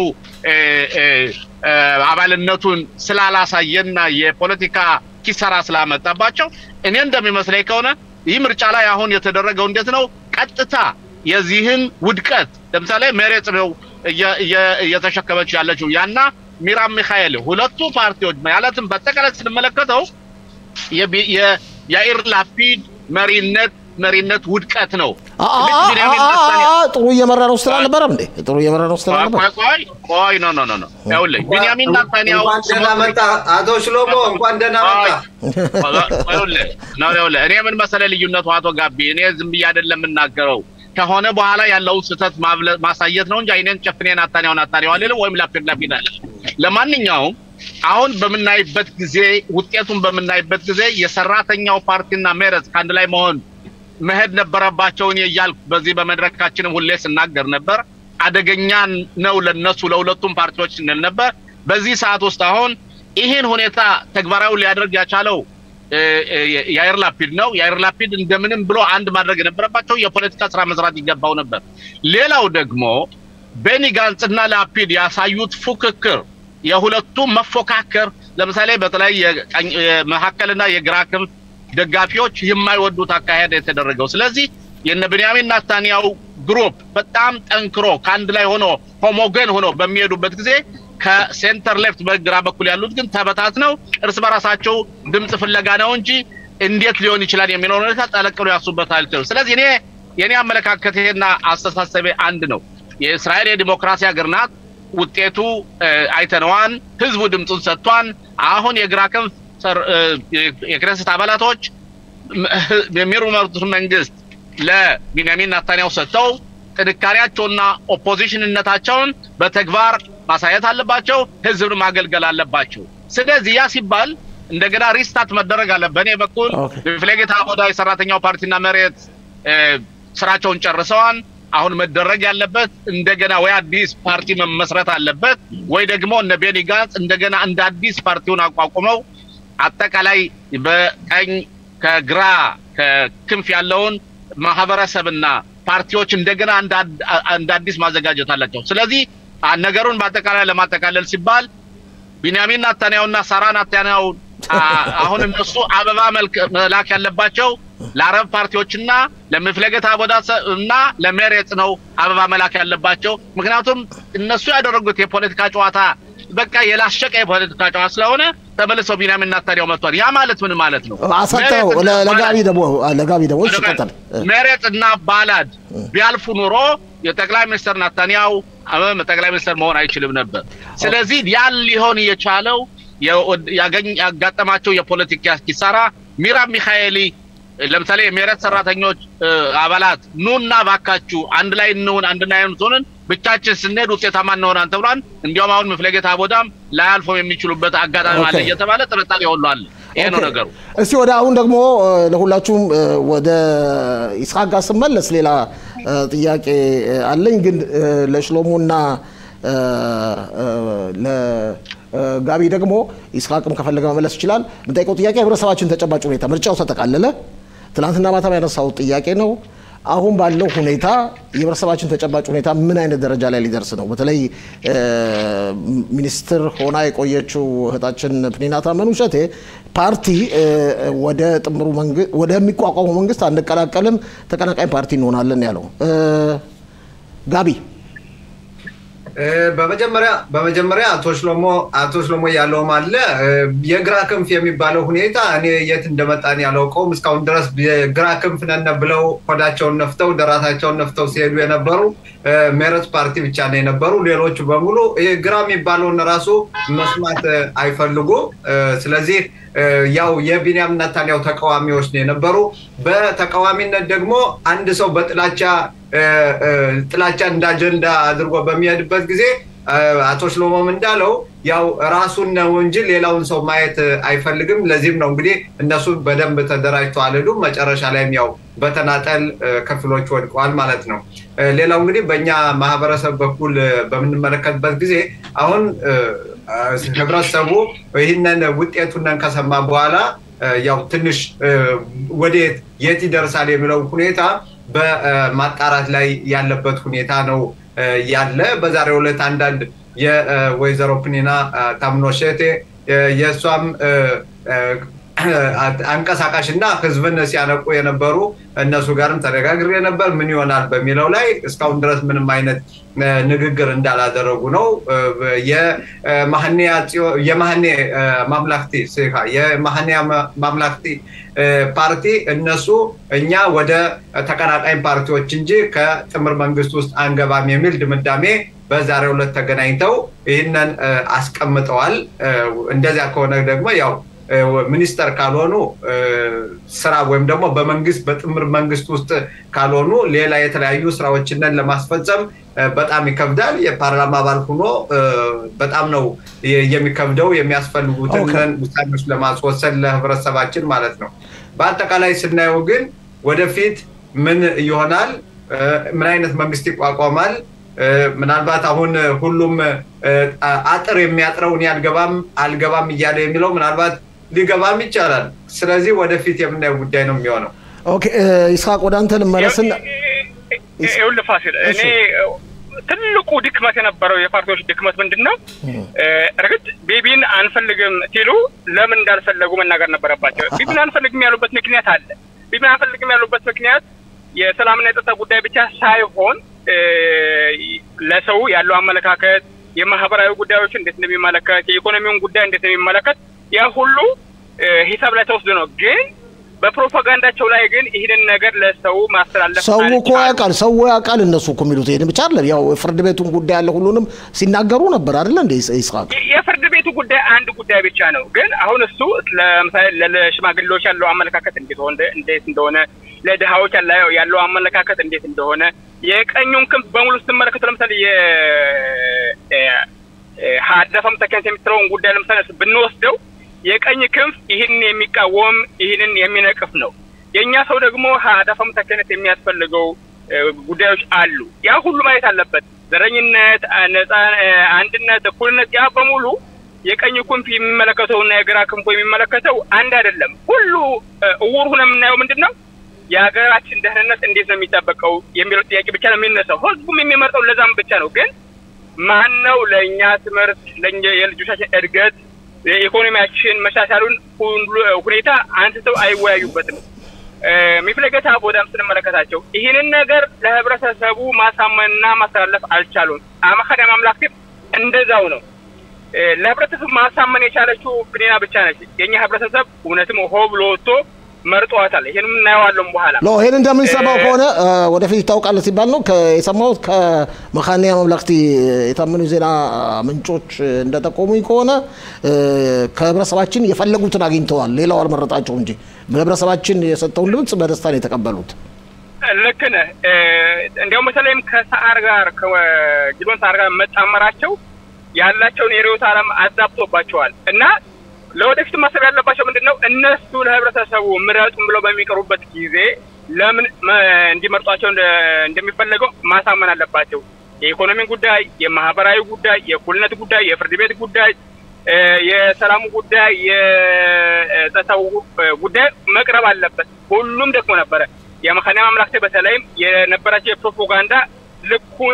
[SPEAKER 4] አባልነቱን ስላላሳየና የፖለቲካ ኪሳራ ስላመጣባቸው እኔ እንደሚመስለኝ ከሆነ ይህ ምርጫ ላይ አሁን የተደረገው እንዴት ነው? ቀጥታ የዚህን ውድቀት ለምሳሌ ሜሬት ነው እየተሸከመች ያለችው ያና ሚራም ሚካኤል ሁለቱ ፓርቲዎች ማለትም በአጠቃላይ ስንመለከተው የያኢር ላፒድ መሪነት መሪነት ውድቀት ነው።
[SPEAKER 1] ጥሩ እየመራ ነው ስትል አልነበረም እንዴ? ጥሩ እየመራ ነው ስትል አልነበረም?
[SPEAKER 4] ቆይ ቆይ ኖ ኖ ኖ ይኸውልህ ቢንያሚን ኔታንያሁ
[SPEAKER 2] እንኳን ደህና መጣ አቶ ሽሎሞ፣ እንኳን ደህና መጣ።
[SPEAKER 4] ይኸውልህ ነው ይኸውልህ፣ እኔ ምን መሰለህ ልዩነቱ አቶ ጋቢ፣ እኔ ዝም ብዬ አይደለም የምናገረው ከሆነ በኋላ ያለውን ስህተት ማሳየት ነው እንጂ አይኔን ጨፍኔ ናታንያሁ ናታንያሁ አልልም፣ ወይም ላፒድ ላፒድ አለ። ለማንኛውም አሁን በምናይበት ጊዜ ውጤቱን በምናይበት ጊዜ የሰራተኛው ፓርቲና ሜረዝ ከአንድ ላይ መሆን መሄድ ነበረባቸውን እያልኩ በዚህ በመድረካችንም ሁሌ ስናገር ነበር። አደገኛ ነው ለነሱ ለሁለቱም ፓርቲዎች ስንል ነበር። በዚህ ሰዓት ውስጥ አሁን ይህን ሁኔታ ተግባራዊ ሊያደርግ ያቻለው ያይር ላፒድ ነው። ያይር ላፒድ እንደምንም ብሎ አንድ ማድረግ የነበረባቸው የፖለቲካ ስራ መስራት ይገባው ነበር። ሌላው ደግሞ ቤኒ ጋንጽና ላፒድ ያሳዩት ፉክክር የሁለቱም መፎካከር ለምሳሌ በተለይ የመካከልና የግራ ክንፍ ደጋፊዎች የማይወዱት አካሄድ የተደረገው። ስለዚህ የነ ብንያሚን ናታንያው ግሩፕ በጣም ጠንክሮ ከአንድ ላይ ሆኖ ሆሞገን ሆኖ በሚሄዱበት ጊዜ ከሴንተር ሌፍት በግራ በኩል ያሉት ግን ተበታትነው እርስ በራሳቸው ድምፅ ፍለጋ ነው እንጂ እንዴት ሊሆን ይችላል የሚለውን ሁኔታ ጠለቅ ብሎ ያሱበታል። ስለዚህ እኔ የኔ አመለካከት ይሄና አስተሳሰቤ አንድ ነው። የእስራኤል የዲሞክራሲ ሀገር ናት። ውጤቱ አይተነዋን። ህዝቡ ድምፁን ሰጥቷን። አሁን የግራ ክንፍ የክነስት አባላቶች የሚመሩትን መንግስት ለቢንያሚን ናታንያሁ ሰጥተው ጥንካሬያቸውና ኦፖዚሽንነታቸውን በተግባር ማሳየት አለባቸው። ህዝብን ማገልገል አለባቸው። ስለዚህ ያ ሲባል እንደገና ሪስታርት መደረግ አለ። በእኔ በኩል በፍለጌታ አቦዳ የሰራተኛው ፓርቲና መሬት ስራቸውን ጨርሰዋል። አሁን መደረግ ያለበት እንደገና ወይ አዲስ ፓርቲ መመስረት አለበት ወይ ደግሞ እነ ቤኒ ጋንዝ እንደገና እንደ አዲስ ፓርቲውን አቋቁመው አጠቃላይ በቀኝ ከግራ ከክንፍ ያለውን ማህበረሰብና ፓርቲዎች እንደገና እንደ አዲስ ማዘጋጀት አላቸው። ስለዚህ ነገሩን በአጠቃላይ ለማጠቃለል ሲባል ቢንያሚን ናታንያሁና ሳራ ናታንያሁ አሁን እነሱ አበባ መላክ ያለባቸው ለአረብ ፓርቲዎችና ለምፍለገት አቦዳ እና ለመሬት ነው አበባ መላክ ያለባቸው። ምክንያቱም እነሱ ያደረጉት የፖለቲካ ጨዋታ በቃ የላሸቀ የፖለቲካ ጨዋታ ስለሆነ ተመልሰው ቢንያሚን ናታንያሁ መጥቷል። ያ ማለት ምን ማለት ነው?
[SPEAKER 1] አሳጠው ለጋቢ ደግሞ ለጋቢ ደግሞ ይቀጥል
[SPEAKER 4] መሬት እና ባላድ ቢያልፉ ኑሮ የጠቅላይ ሚኒስትር ናታንያሁ ጠቅላይ ሚኒስትር መሆን አይችልም ነበር። ስለዚህ ያን ሊሆን የቻለው ያጋጠማቸው የፖለቲካ ኪሳራ ሚራብ ሚካኤሊ ለምሳሌ የሜረት ሰራተኞች አባላት ኑና ባካችሁ አንድ ላይ እንሁን፣ አንድ ላይ እንሁን፣ ብቻችን ስንሄድ ውጤታማ እንሆናን ተብሏል። እንዲያውም አሁን መፍለጌታ ቦታም ላያልፎም የሚችሉበት አጋጣሚ አለ እየተባለ ጥርጣሬ ሁሉ አለ። ይሄ ነው ነገሩ።
[SPEAKER 1] እስቲ ወደ አሁን ደግሞ ለሁላችሁም ወደ ይስሐቅ ጋር ስመለስ ሌላ ጥያቄ አለኝ፣ ግን ለሽሎሙና ለጋቢ ደግሞ ይስሐቅም ከፈለገ መመለስ ይችላል። የምጠይቀው ጥያቄ ህብረተሰባችን ተጨባጭ ሁኔታ ምርጫው ተጠቃለለ። ትናንትና ማታም ያነሳው ጥያቄ ነው። አሁን ባለው ሁኔታ የህብረተሰባችን ተጨባጭ ሁኔታ ምን አይነት ደረጃ ላይ ሊደርስ ነው? በተለይ ሚኒስትር ሆና የቆየችው እህታችን ፕኒና ታመኑ ሸቴ ፓርቲ ወደ ጥምሩ ወደሚቋቋመው መንግስት አንቀላቀልም፣ ተቀናቃኝ ፓርቲ እንሆናለን ያለው ጋቢ
[SPEAKER 2] በመጀመሪያ በመጀመሪያ አቶ ሽሎሞ አቶ ሽሎሞ ያለውም አለ የግራ ክንፍ የሚባለው ሁኔታ እኔ የት እንደመጣን ያላውቀውም እስካሁን ድረስ የግራ ክንፍ ነን ብለው ሆዳቸውን ነፍተው ደራታቸውን ነፍተው ሲሄዱ የነበሩ ሜረት ፓርቲ ብቻ ነው የነበሩ። ሌሎቹ በሙሉ ግራ የሚባለውን ራሱ መስማት አይፈልጉ። ስለዚህ ያው የቢንያም ናታንያሁ ተቃዋሚዎች ነው የነበሩ። በተቃዋሚነት ደግሞ አንድ ሰው በጥላቻ ጥላቻ እንደ አጀንዳ አድርጎ በሚሄድበት ጊዜ አቶ ሽሎሞም እንዳለው ያው ራሱን ነው እንጂ ሌላውን ሰው ማየት አይፈልግም። ለዚህም ነው እንግዲህ እነሱ በደንብ ተደራጅተው አልሄዱም። መጨረሻ ላይም ያው በተናጠል ክፍሎች ወድቀዋል ማለት ነው። ሌላው እንግዲህ በእኛ ማህበረሰብ በኩል በምንመለከትበት ጊዜ አሁን ህብረተሰቡ ይህንን ውጤቱንን ከሰማ በኋላ ያው ትንሽ ወዴት የት ይደርሳል የሚለው ሁኔታ በማጣራት ላይ ያለበት ሁኔታ ነው ያለ። በዛሬው ዕለት አንዳንድ የወይዘሮ ፕኒና ታምኖሼቴ የእሷም አንቀሳቃሽ እና ህዝብን ሲያነቁ የነበሩ እነሱ ጋርም ተነጋግሬ ነበር። ምን ይሆናል በሚለው ላይ እስካሁን ድረስ ምንም አይነት ንግግር እንዳላደረጉ ነው። የማህኔ ማምላክቲ የማህኔ ማምላክቲ ፓርቲ እነሱ እኛ ወደ ተቀናቃኝ ፓርቲዎች እንጂ ከጥምር መንግስት ውስጥ አንገባም የሚል ድምዳሜ በዛሬው ዕለት ተገናኝተው ይህንን አስቀምጠዋል። እንደዚያ ከሆነ ደግሞ ያው ሚኒስተር ካልሆኑ ስራ ወይም ደግሞ በመንግስት በጥምር መንግስት ውስጥ ካልሆኑ ሌላ የተለያዩ ስራዎችንን ለማስፈጸም በጣም ይከብዳል። የፓርላማ አባል ሆኖ በጣም ነው የሚከብደው የሚያስፈልጉትን ውሳኔዎች ለማስወሰን ለህብረተሰባችን ማለት ነው። በአጠቃላይ ስናየው ግን ወደፊት ምን ይሆናል? ምን አይነት መንግስት ይቋቋማል? ምናልባት አሁን ሁሉም አጥር የሚያጥረው እኔ አልገባም አልገባም እያለ የሚለው ምናልባት ሊገባም ይቻላል። ስለዚህ ወደፊት የምናየው ጉዳይ ነው የሚሆነው።
[SPEAKER 1] ኦኬ ይስሐቅ ወደ አንተ ልመለስና
[SPEAKER 5] ይኸውልህ ፋሲል፣ እኔ ትልቁ ድክመት የነበረው የፓርቲዎች ድክመት ምንድን ነው? እርግጥ ቢቢን አንፈልግም ሲሉ ለምን እንዳልፈለጉ መናገር ነበረባቸው። ቢቢን አንፈልግም ያሉበት ምክንያት አለ። ቢቢን አንፈልግም ያሉበት ምክንያት የሰላምና የጸጥታ ጉዳይ ብቻ ሳይሆን ለሰው ያለው አመለካከት የማህበራዊ ጉዳዮች እንዴት እንደሚመለከት የኢኮኖሚውን ጉዳይ እንዴት እንደሚመለከት ያ ሁሉ ሂሳብ ላይ ተወስዶ ነው። ግን በፕሮፓጋንዳቸው ላይ ግን ይህንን ነገር ለሰው ማስተላለፍ
[SPEAKER 1] ሰው እኮ ያውቃል። ሰው ያውቃል። እነሱ እኮ የሚሉት ይሄን ብቻ አይደለም። ያው ፍርድ ቤቱን ጉዳይ ያለ ሁሉንም ሲናገሩ ነበር አይደለ እንደ ይስሐቅ።
[SPEAKER 5] የፍርድ ቤቱ ጉዳይ አንድ ጉዳይ ብቻ ነው። ግን አሁን እሱ ለምሳሌ ለሽማግሌዎች ያለው አመለካከት እንዴት ሆነ እንዴት እንደሆነ ለድሃዎች ያለው አመለካከት እንዴት እንደሆነ የቀኙን ክንፍ በሙሉ ስትመለከቱ ለምሳሌ የሀደፈም ተከንት የሚትለውን ጉዳይ ለምሳሌ ብንወስደው የቀኝ ክንፍ ይህን የሚቃወም ይህንን የሚነቅፍ ነው። የእኛ ሰው ደግሞ ሀደፈም ተከነት የሚያስፈልገው ጉዳዮች አሉ። ያ ሁሉ ማየት አለበት። ዘረኝነት፣ ነጻ አንድነት፣ እኩልነት ያ በሙሉ የቀኝ ክንፍ የሚመለከተውና የግራ ክንፉ የሚመለከተው አንድ አይደለም። ሁሉ እውር ሆነ የምናየው ምንድን ነው? የሀገራችን ደህንነት እንዴት ነው የሚጠበቀው የሚለው ጥያቄ ብቻ ነው የሚነሳው። ህዝቡም የሚመርጠው ለዛም ብቻ ነው። ግን ማን ነው ለእኛ ትምህርት የልጆቻችን እድገት የኢኮኖሚያችን መሻሻሉን ሁኔታ አንስተው አይወያዩበትም። ሚፍለገታ ቦዳም ስንመለከታቸው ይህንን ነገር ለህብረተሰቡ ማሳመንና ማስተላለፍ አልቻሉም። አማካዳ ማምላክም እንደዛው ነው። ለህብረተሰቡ ማሳመን የቻለችው ብኔና ብቻ ነች። የኛ ህብረተሰብ እውነትም ሆ ብሎ ወጥቶ መርጧታል። ይህንም እናየዋለን በኋላ
[SPEAKER 1] ሎ ይህን እንደምንሰማው ከሆነ ወደፊት ይታወቃል ሲባል ነው የሰማሁት። ከመካኒያ መምላክቲ የታመኑ ዜና ምንጮች እንደጠቆሙኝ ከሆነ ከህብረተሰባችን የፈለጉትን አግኝተዋል። ሌላው አልመረጣቸው እንጂ ህብረተሰባችን የሰጠውን ድምፅ በደስታ ነው የተቀበሉት።
[SPEAKER 5] ልክ ነህ። እንዲያውም በተለይም ከሰዓር ጋር ከጊዶን ሰዓር ጋር መጣመራቸው ያላቸውን የርዕዮተ ዓለም አዛብቶባቸዋል እና ለወደፊት ማሰብ ያለባቸው ምንድን ነው? እነሱ ለህብረተሰቡ ምረጡን ብለው በሚቀርቡበት ጊዜ ለምን እንዲመርጧቸው እንደሚፈለገው ማሳመን አለባቸው። የኢኮኖሚ ጉዳይ፣ የማህበራዊ ጉዳይ፣ የእኩልነት ጉዳይ፣ የፍርድ ቤት ጉዳይ፣ የሰላሙ ጉዳይ፣ የጸጥታው ጉዳይ መቅረብ አለበት። ሁሉም ደግሞ ነበረ። የመካኒያ ማምላክቴ በተለይም የነበራቸው የፕሮፓጋንዳ ልኩን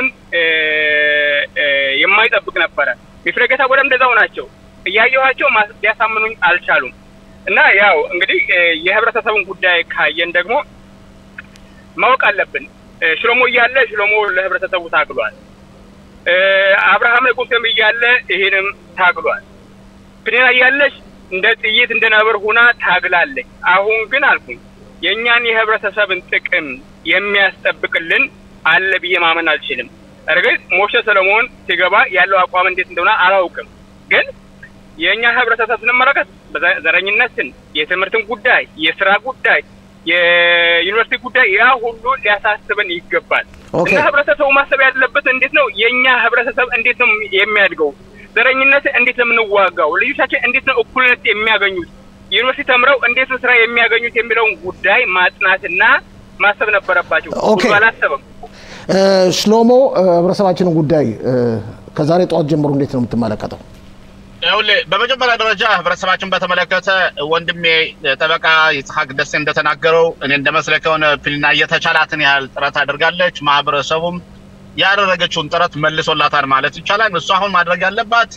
[SPEAKER 5] የማይጠብቅ ነበረ። ሚፍለገታ ወደ እንደዛው ናቸው። እያየኋቸው ሊያሳምኑኝ አልቻሉም። እና ያው እንግዲህ የህብረተሰቡን ጉዳይ ካየን ደግሞ ማወቅ አለብን። ሽሎሞ እያለ ሽሎሞ ለህብረተሰቡ ታግሏል። አብርሃም ለቁስም እያለ ይሄንም ታግሏል። ፕኔና እያለች እንደ ጥይት እንደ ነብር ሁና ታግላለች። አሁን ግን አልኩኝ የእኛን የህብረተሰብን ጥቅም የሚያስጠብቅልን አለ ብዬ ማመን አልችልም። እርግጥ ሞሸ ሰለሞን ሲገባ ያለው አቋም እንዴት እንደሆነ አላውቅም ግን የእኛ ህብረተሰብ ስንመለከት ዘረኝነትን፣ የትምህርትን ጉዳይ፣ የስራ ጉዳይ፣ የዩኒቨርሲቲ ጉዳይ ያ ሁሉ ሊያሳስበን ይገባል እና ህብረተሰቡ ማሰብ ያለበት እንዴት ነው የእኛ ህብረተሰብ እንዴት ነው የሚያድገው? ዘረኝነትን እንዴት ነው የምንዋጋው? ልጆቻችን እንዴት ነው እኩልነት የሚያገኙት? ዩኒቨርሲቲ ተምረው እንዴት ነው ስራ የሚያገኙት የሚለውን ጉዳይ ማጥናትና ማሰብ ነበረባቸው። ሁሉ አላሰበም።
[SPEAKER 1] ሽሎሞ ህብረተሰባችንን ጉዳይ ከዛሬ ጠዋት ጀምሮ እንዴት ነው የምትመለከተው?
[SPEAKER 4] ይኸውልህ በመጀመሪያ ደረጃ ህብረተሰባችን በተመለከተ ወንድሜ ጠበቃ ይስሐቅ ደሴ እንደተናገረው እኔ እንደመስለኝ ከሆነ ፊልና የተቻላትን ያህል ጥረት አድርጋለች። ማህበረሰቡም ያደረገችውን ጥረት መልሶላታል ማለት ይቻላል። እሱ አሁን ማድረግ ያለባት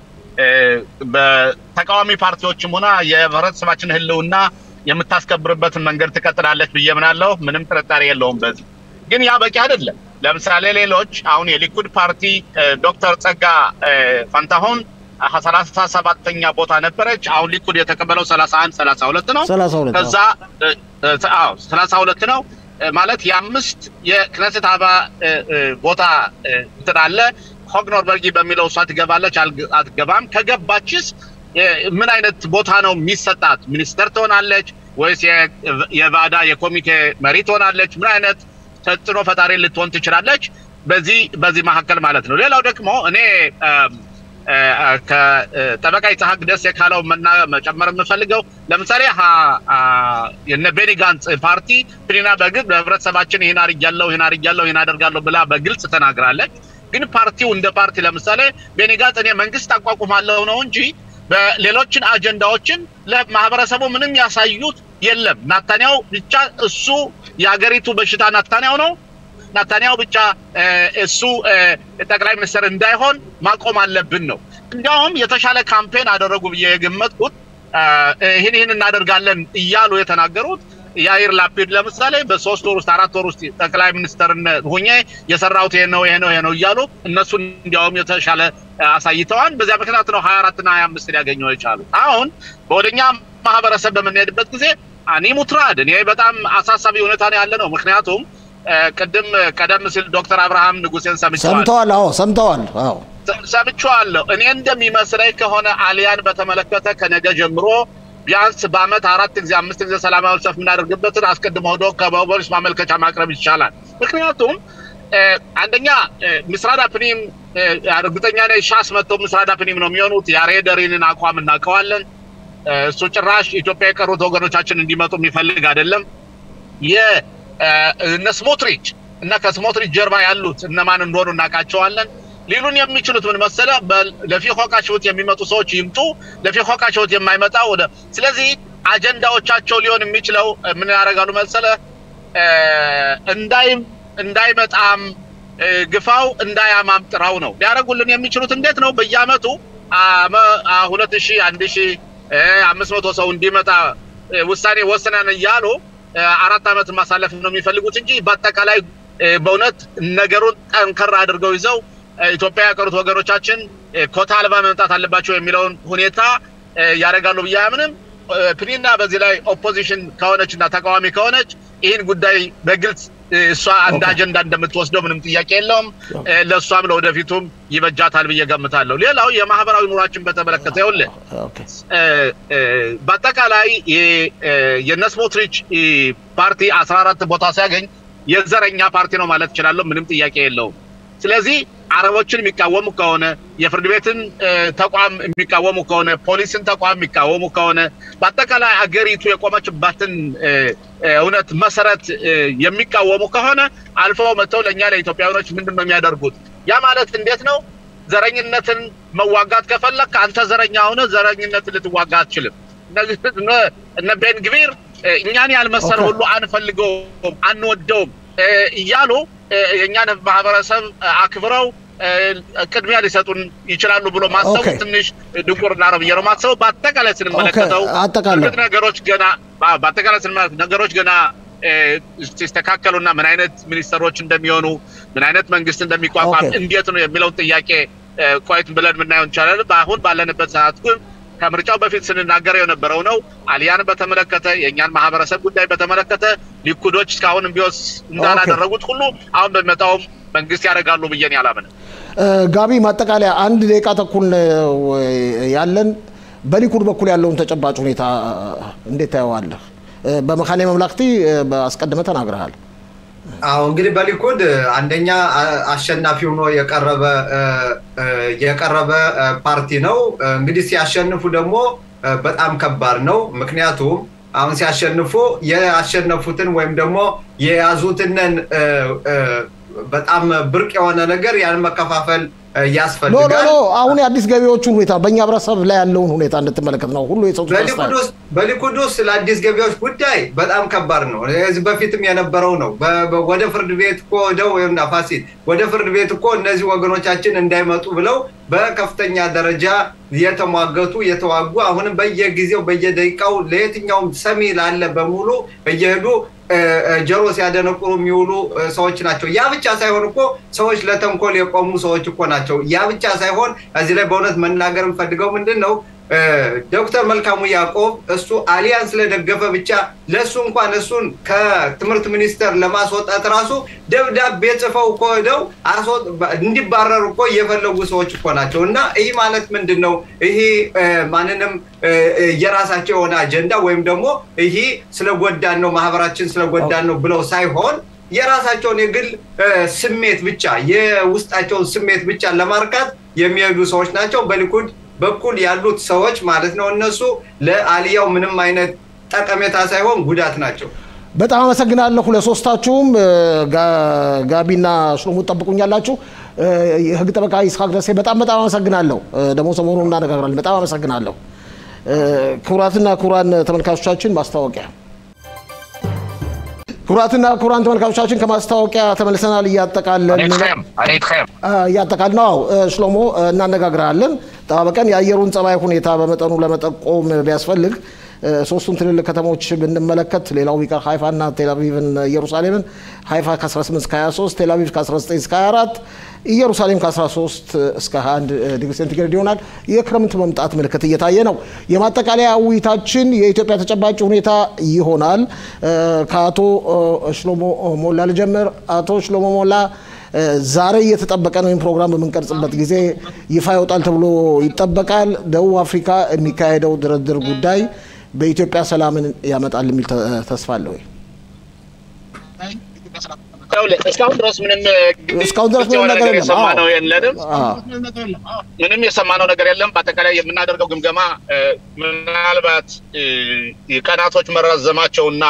[SPEAKER 4] በተቃዋሚ ፓርቲዎችም ሆና የህብረተሰባችን ህልውና የምታስከብርበትን መንገድ ትቀጥላለች ብዬ ምናለሁ። ምንም ጥርጣሬ የለውም በዚህ ግን ያ በቂ አይደለም። ለምሳሌ ሌሎች አሁን የሊኩድ ፓርቲ ዶክተር ጸጋ ፋንታሁን ሰላሳ ሰባተኛ ቦታ ነበረች። አሁን ሊኩድ የተቀበለው ሰላሳ አንድ ሰላሳ ሁለት ነው። ከዛ ሰላሳ ሁለት ነው ማለት የአምስት የክነሴት አባ ቦታ እንትን አለ። ሆግኖርበርጊ በሚለው እሷ ትገባለች አትገባም? ከገባችስ ምን አይነት ቦታ ነው የሚሰጣት? ሚኒስተር ትሆናለች ወይስ የቫዳ የኮሚቴ መሪ ትሆናለች? ምን አይነት ተጽዕኖ ፈጣሪ ልትሆን ትችላለች? በዚህ በዚህ መካከል ማለት ነው። ሌላው ደግሞ እኔ ከጠበቃ ይስሐቅ ደሴ ካለው መጨመር የምፈልገው ለምሳሌ የነ ቤኒ ጋንጽ ፓርቲ ፕሪና በግል በህብረተሰባችን ይህን አድርጊያለሁ ይህን አድርጊያለሁ ይህን አደርጋለሁ ብላ በግልጽ ተናግራለች። ግን ፓርቲው እንደ ፓርቲ ለምሳሌ ቤኒ ጋንጽ እኔ መንግስት አቋቁማለሁ ነው እንጂ በሌሎችን አጀንዳዎችን ለማህበረሰቡ ምንም ያሳዩት የለም። ናታንያው ብቻ እሱ የሀገሪቱ በሽታ ናታንያው ነው። ናታንያው ብቻ እሱ ጠቅላይ ሚኒስትር እንዳይሆን ማቆም አለብን ነው። እንዲያውም የተሻለ ካምፔን አደረጉ ብዬ የገመትኩት ይህን ይህን እናደርጋለን እያሉ የተናገሩት የአይር ላፒድ ለምሳሌ በሶስት ወር ውስጥ አራት ወር ውስጥ ጠቅላይ ሚኒስትርነት ሆኜ የሰራሁት ይሄ ነው ይሄ ነው ይሄ ነው እያሉ እነሱን እንዲያውም የተሻለ አሳይተዋል። በዚያ ምክንያት ነው ሀያ አራትና ሀያ አምስት ሊያገኙ የቻሉ። አሁን በወደኛ ማህበረሰብ በምንሄድበት ጊዜ አኒ ሙትራድ እኔ በጣም አሳሳቢ ሁኔታ ነው ያለ ነው። ምክንያቱም ቅድም ቀደም ሲል ዶክተር አብርሃም ንጉሴን ሰምቸዋል
[SPEAKER 1] ሰምተዋል። አዎ ሰምተዋል። አዎ
[SPEAKER 4] ሰምቼዋለሁ። እኔ እንደሚመስለኝ ከሆነ አሊያን በተመለከተ ከነገ ጀምሮ ቢያንስ በአመት አራት ጊዜ አምስት ጊዜ ሰላማዊ ሰልፍ የምናደርግበትን አስቀድሞ ሄዶ ከፖሊስ ማመልከቻ ማቅረብ ይቻላል። ምክንያቱም አንደኛ ምስራድ አፕኒም እርግጠኛ ነኝ ሻስ መጥተው ምስራድ አፕኒም ነው የሚሆኑት። የአሬደሪንን አቋም እናውቀዋለን። እሱ ጭራሽ ኢትዮጵያ የቀሩት ወገኖቻችን እንዲመጡ የሚፈልግ አይደለም። እነ ስሞትሪች እና ከስሞትሪች ጀርባ ያሉት እነማን እንደሆኑ እናውቃቸዋለን። ሊሉን የሚችሉት ምን መሰለ፣ ለፊሆቃ ሽውት የሚመጡ ሰዎች ይምጡ፣ ለፊሆቃ ሽውት የማይመጣ ወደ ስለዚህ አጀንዳዎቻቸው ሊሆን የሚችለው ምን ያደርጋሉ መሰለ እንዳይም እንዳይመጣም ግፋው እንዳያማም ጥራው ነው ሊያደርጉልን የሚችሉት። እንዴት ነው በየአመቱ ሁለት ሺህ አንድ ሺህ አምስት መቶ ሰው እንዲመጣ ውሳኔ ወስነን እያሉ አራት ዓመት ማሳለፍ ነው የሚፈልጉት እንጂ በአጠቃላይ በእውነት ነገሩን ጠንከር አድርገው ይዘው ኢትዮጵያ ያቀሩት ወገኖቻችን ኮታ አልባ መምጣት አለባቸው የሚለውን ሁኔታ ያደርጋሉ ብዬ አያምንም። ፕኒና በዚህ ላይ ኦፖዚሽን ከሆነች እና ተቃዋሚ ከሆነች ይህን ጉዳይ በግልጽ እሷ አንድ አጀንዳ እንደምትወስደው ምንም ጥያቄ የለውም። ለእሷም ለወደፊቱም ይበጃታል ብዬ ገምታለሁ። ሌላው የማህበራዊ ኑሯችን በተመለከተ ይኸውልህ በአጠቃላይ የነስሞትሪች ፓርቲ አስራ አራት ቦታ ሲያገኝ የዘረኛ ፓርቲ ነው ማለት እችላለሁ። ምንም ጥያቄ የለውም። ስለዚህ አረቦችን የሚቃወሙ ከሆነ የፍርድ ቤትን ተቋም የሚቃወሙ ከሆነ ፖሊስን ተቋም የሚቃወሙ ከሆነ በአጠቃላይ አገሪቱ የቆመችባትን እውነት መሰረት የሚቃወሙ ከሆነ አልፈው መጥተው ለእኛ ለኢትዮጵያውያኖች ምንድን ነው የሚያደርጉት? ያ ማለት እንዴት ነው? ዘረኝነትን መዋጋት ከፈለክ አንተ ዘረኛ ሆነ ዘረኝነትን ልትዋጋ አትችልም። እነ ቤንግቪር እኛን ያልመሰለ ሁሉ አንፈልገውም፣ አንወደውም እያሉ የእኛን ማህበረሰብ አክብረው ቅድሚያ ሊሰጡን ይችላሉ ብሎ ማሰቡ ትንሽ ድንቁርና ነው ብዬ ነው ማሰቡ። በአጠቃላይ ስንመለከተው እርግጥ ነገሮች ገና በአጠቃላይ ስንመለከት ነገሮች ገና ሲስተካከሉና ምን አይነት ሚኒስተሮች እንደሚሆኑ ምን አይነት መንግስት እንደሚቋቋም እንዴት ነው የሚለውን ጥያቄ ቆይት ብለን የምናየው እንችላለን። በአሁን ባለንበት ሰዓት ግን ከምርጫው በፊት ስንናገረው የነበረው ነው። አሊያን በተመለከተ የእኛን ማህበረሰብ ጉዳይ በተመለከተ ሊኩዶች እስካሁን ቢወስ እንዳላደረጉት ሁሉ አሁን በሚመጣውም መንግስት ያደርጋሉ ብዬን ያላምንም።
[SPEAKER 1] ጋቢ ማጠቃለያ አንድ ደቂቃ ተኩል ያለን፣ በሊኩድ በኩል ያለውን ተጨባጭ ሁኔታ እንዴት ታየዋለህ? በመካነ መምላክቲ አስቀድመህ ተናግረሃል።
[SPEAKER 2] አዎ እንግዲህ በሊኩድ አንደኛ አሸናፊ ሆኖ የቀረበ የቀረበ ፓርቲ ነው። እንግዲህ ሲያሸንፉ ደግሞ በጣም ከባድ ነው። ምክንያቱም አሁን ሲያሸንፉ የአሸነፉትን ወይም ደግሞ የያዙትንን በጣም ብርቅ የሆነ ነገር ያን መከፋፈል ያስፈልጋል።
[SPEAKER 1] ኖ አሁን የአዲስ ገቢዎቹን ሁኔታ በእኛ ህብረተሰብ ላይ ያለውን ሁኔታ እንድትመለከት ነው ሁሉ የሰጡት
[SPEAKER 2] በሊኩድ ውስጥ ለአዲስ ገቢዎች ጉዳይ በጣም ከባድ ነው። እዚህ በፊትም የነበረው ነው። ወደ ፍርድ ቤት እኮ ወደው ፋሲል ወደ ፍርድ ቤት እኮ እነዚህ ወገኖቻችን እንዳይመጡ ብለው በከፍተኛ ደረጃ የተሟገቱ የተዋጉ አሁንም በየጊዜው በየደቂቃው ለየትኛውም ሰሚ ላለ በሙሉ እየሄዱ ጀሮ ሲያደነቁሩ የሚውሉ ሰዎች ናቸው። ያ ብቻ ሳይሆን እኮ ሰዎች ለተንኮል የቆሙ ሰዎች እኮ ናቸው። ያ ብቻ ሳይሆን እዚህ ላይ በእውነት መናገር የምፈልገው ምንድን ነው ዶክተር መልካሙ ያዕቆብ እሱ አሊያን ስለደገፈ ብቻ ለእሱ እንኳን እሱን ከትምህርት ሚኒስቴር ለማስወጣት ራሱ ደብዳቤ ጽፈው እኮ ሄደው እንዲባረሩ እኮ እየፈለጉ ሰዎች እኮ ናቸው። እና ይህ ማለት ምንድን ነው? ይሄ ማንንም የራሳቸው የሆነ አጀንዳ ወይም ደግሞ ይሄ ስለጎዳን ነው ማህበራችን ስለጎዳን ነው ብለው ሳይሆን የራሳቸውን የግል ስሜት ብቻ የውስጣቸውን ስሜት ብቻ ለማርካት የሚሄዱ ሰዎች ናቸው። በሊኩድ በኩል ያሉት ሰዎች ማለት ነው እነሱ ለአልያው ምንም አይነት ጠቀሜታ ሳይሆን ጉዳት ናቸው።
[SPEAKER 1] በጣም አመሰግናለሁ ለሶስታችሁም። ጋቢና ሽሎሙ ጠብቁኛላችሁ። የህግ ጠበቃ ይስሐቅ ደሴ በጣም በጣም አመሰግናለሁ። ደግሞ ሰሞኑን እናነጋግራለን። በጣም አመሰግናለሁ። ክቡራትና ክቡራን ተመልካቾቻችን ማስታወቂያ ክቡራትና ክቡራን ተመልካቾቻችን ከማስታወቂያ ተመልሰናል። እያጠቃለን እያጠቃል ነው። ሽሎሞ እናነጋግራለን። ጠባበቀን የአየሩን ጸባይ ሁኔታ በመጠኑ ለመጠቆም ቢያስፈልግ ሶስቱን ትልልቅ ከተሞች ብንመለከት ሌላው ቢቀር ሀይፋና ቴልአቪቭን ኢየሩሳሌምን ሀይፋ ከ18 እስከ 23 ቴልአቪቭ ከ19 እስከ 24 ኢየሩሳሌም ከ13 እስከ 21 ዲግሪ ሴንቲግሬድ ይሆናል። የክረምት መምጣት ምልክት እየታየ ነው። የማጠቃለያ ውይይታችን የኢትዮጵያ ተጨባጭ ሁኔታ ይሆናል። ከአቶ ሽሎሞ ሞላ ልጀምር። አቶ ሽሎሞ ሞላ ዛሬ እየተጠበቀ ነው። ይህን ፕሮግራም በምንቀርጽበት ጊዜ ይፋ ይወጣል ተብሎ ይጠበቃል። ደቡብ አፍሪካ የሚካሄደው ድርድር ጉዳይ በኢትዮጵያ ሰላምን ያመጣል የሚል ተስፋ አለ ወይ?
[SPEAKER 4] እስካሁን ድረስ ምንም
[SPEAKER 1] እስካሁን ድረስ ምንም ነገር የለም።
[SPEAKER 4] የሰማነው የለንም። ምንም የሰማነው ነገር የለም። በአጠቃላይ የምናደርገው ግምገማ ምናልባት ቀናቶች መራዘማቸውና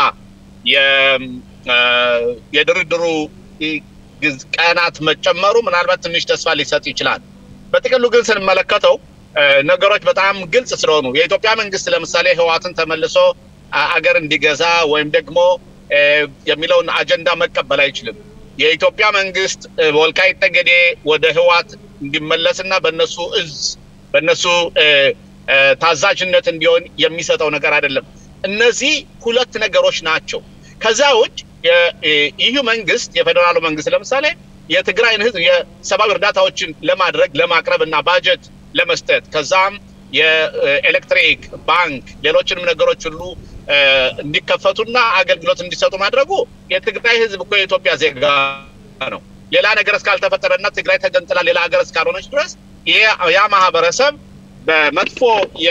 [SPEAKER 4] የድርድሩ ቀናት መጨመሩ ምናልባት ትንሽ ተስፋ ሊሰጥ ይችላል። በጥቅሉ ግን ስንመለከተው ነገሮች በጣም ግልጽ ስለሆኑ የኢትዮጵያ መንግስት ለምሳሌ ህዋትን ተመልሶ አገር እንዲገዛ ወይም ደግሞ የሚለውን አጀንዳ መቀበል አይችልም። የኢትዮጵያ መንግስት ወልቃይት ጠገዴ ወደ ህዋት እንዲመለስና በነሱ እዝ በነሱ ታዛዥነት እንዲሆን የሚሰጠው ነገር አይደለም። እነዚህ ሁለት ነገሮች ናቸው። ከዛ ውጭ የኢዩ መንግስት የፌዴራሉ መንግስት ለምሳሌ የትግራይን ህዝብ የሰብአዊ እርዳታዎችን ለማድረግ ለማቅረብ እና ባጀት ለመስጠት ከዛም የኤሌክትሪክ ባንክ፣ ሌሎችንም ነገሮች ሁሉ እንዲከፈቱና አገልግሎት እንዲሰጡ ማድረጉ የትግራይ ህዝብ እኮ የኢትዮጵያ ዜጋ ነው። ሌላ ነገር እስካልተፈጠረና ትግራይ ተገንጥላ ሌላ ሀገር እስካልሆነች ድረስ ያ ማህበረሰብ በመጥፎ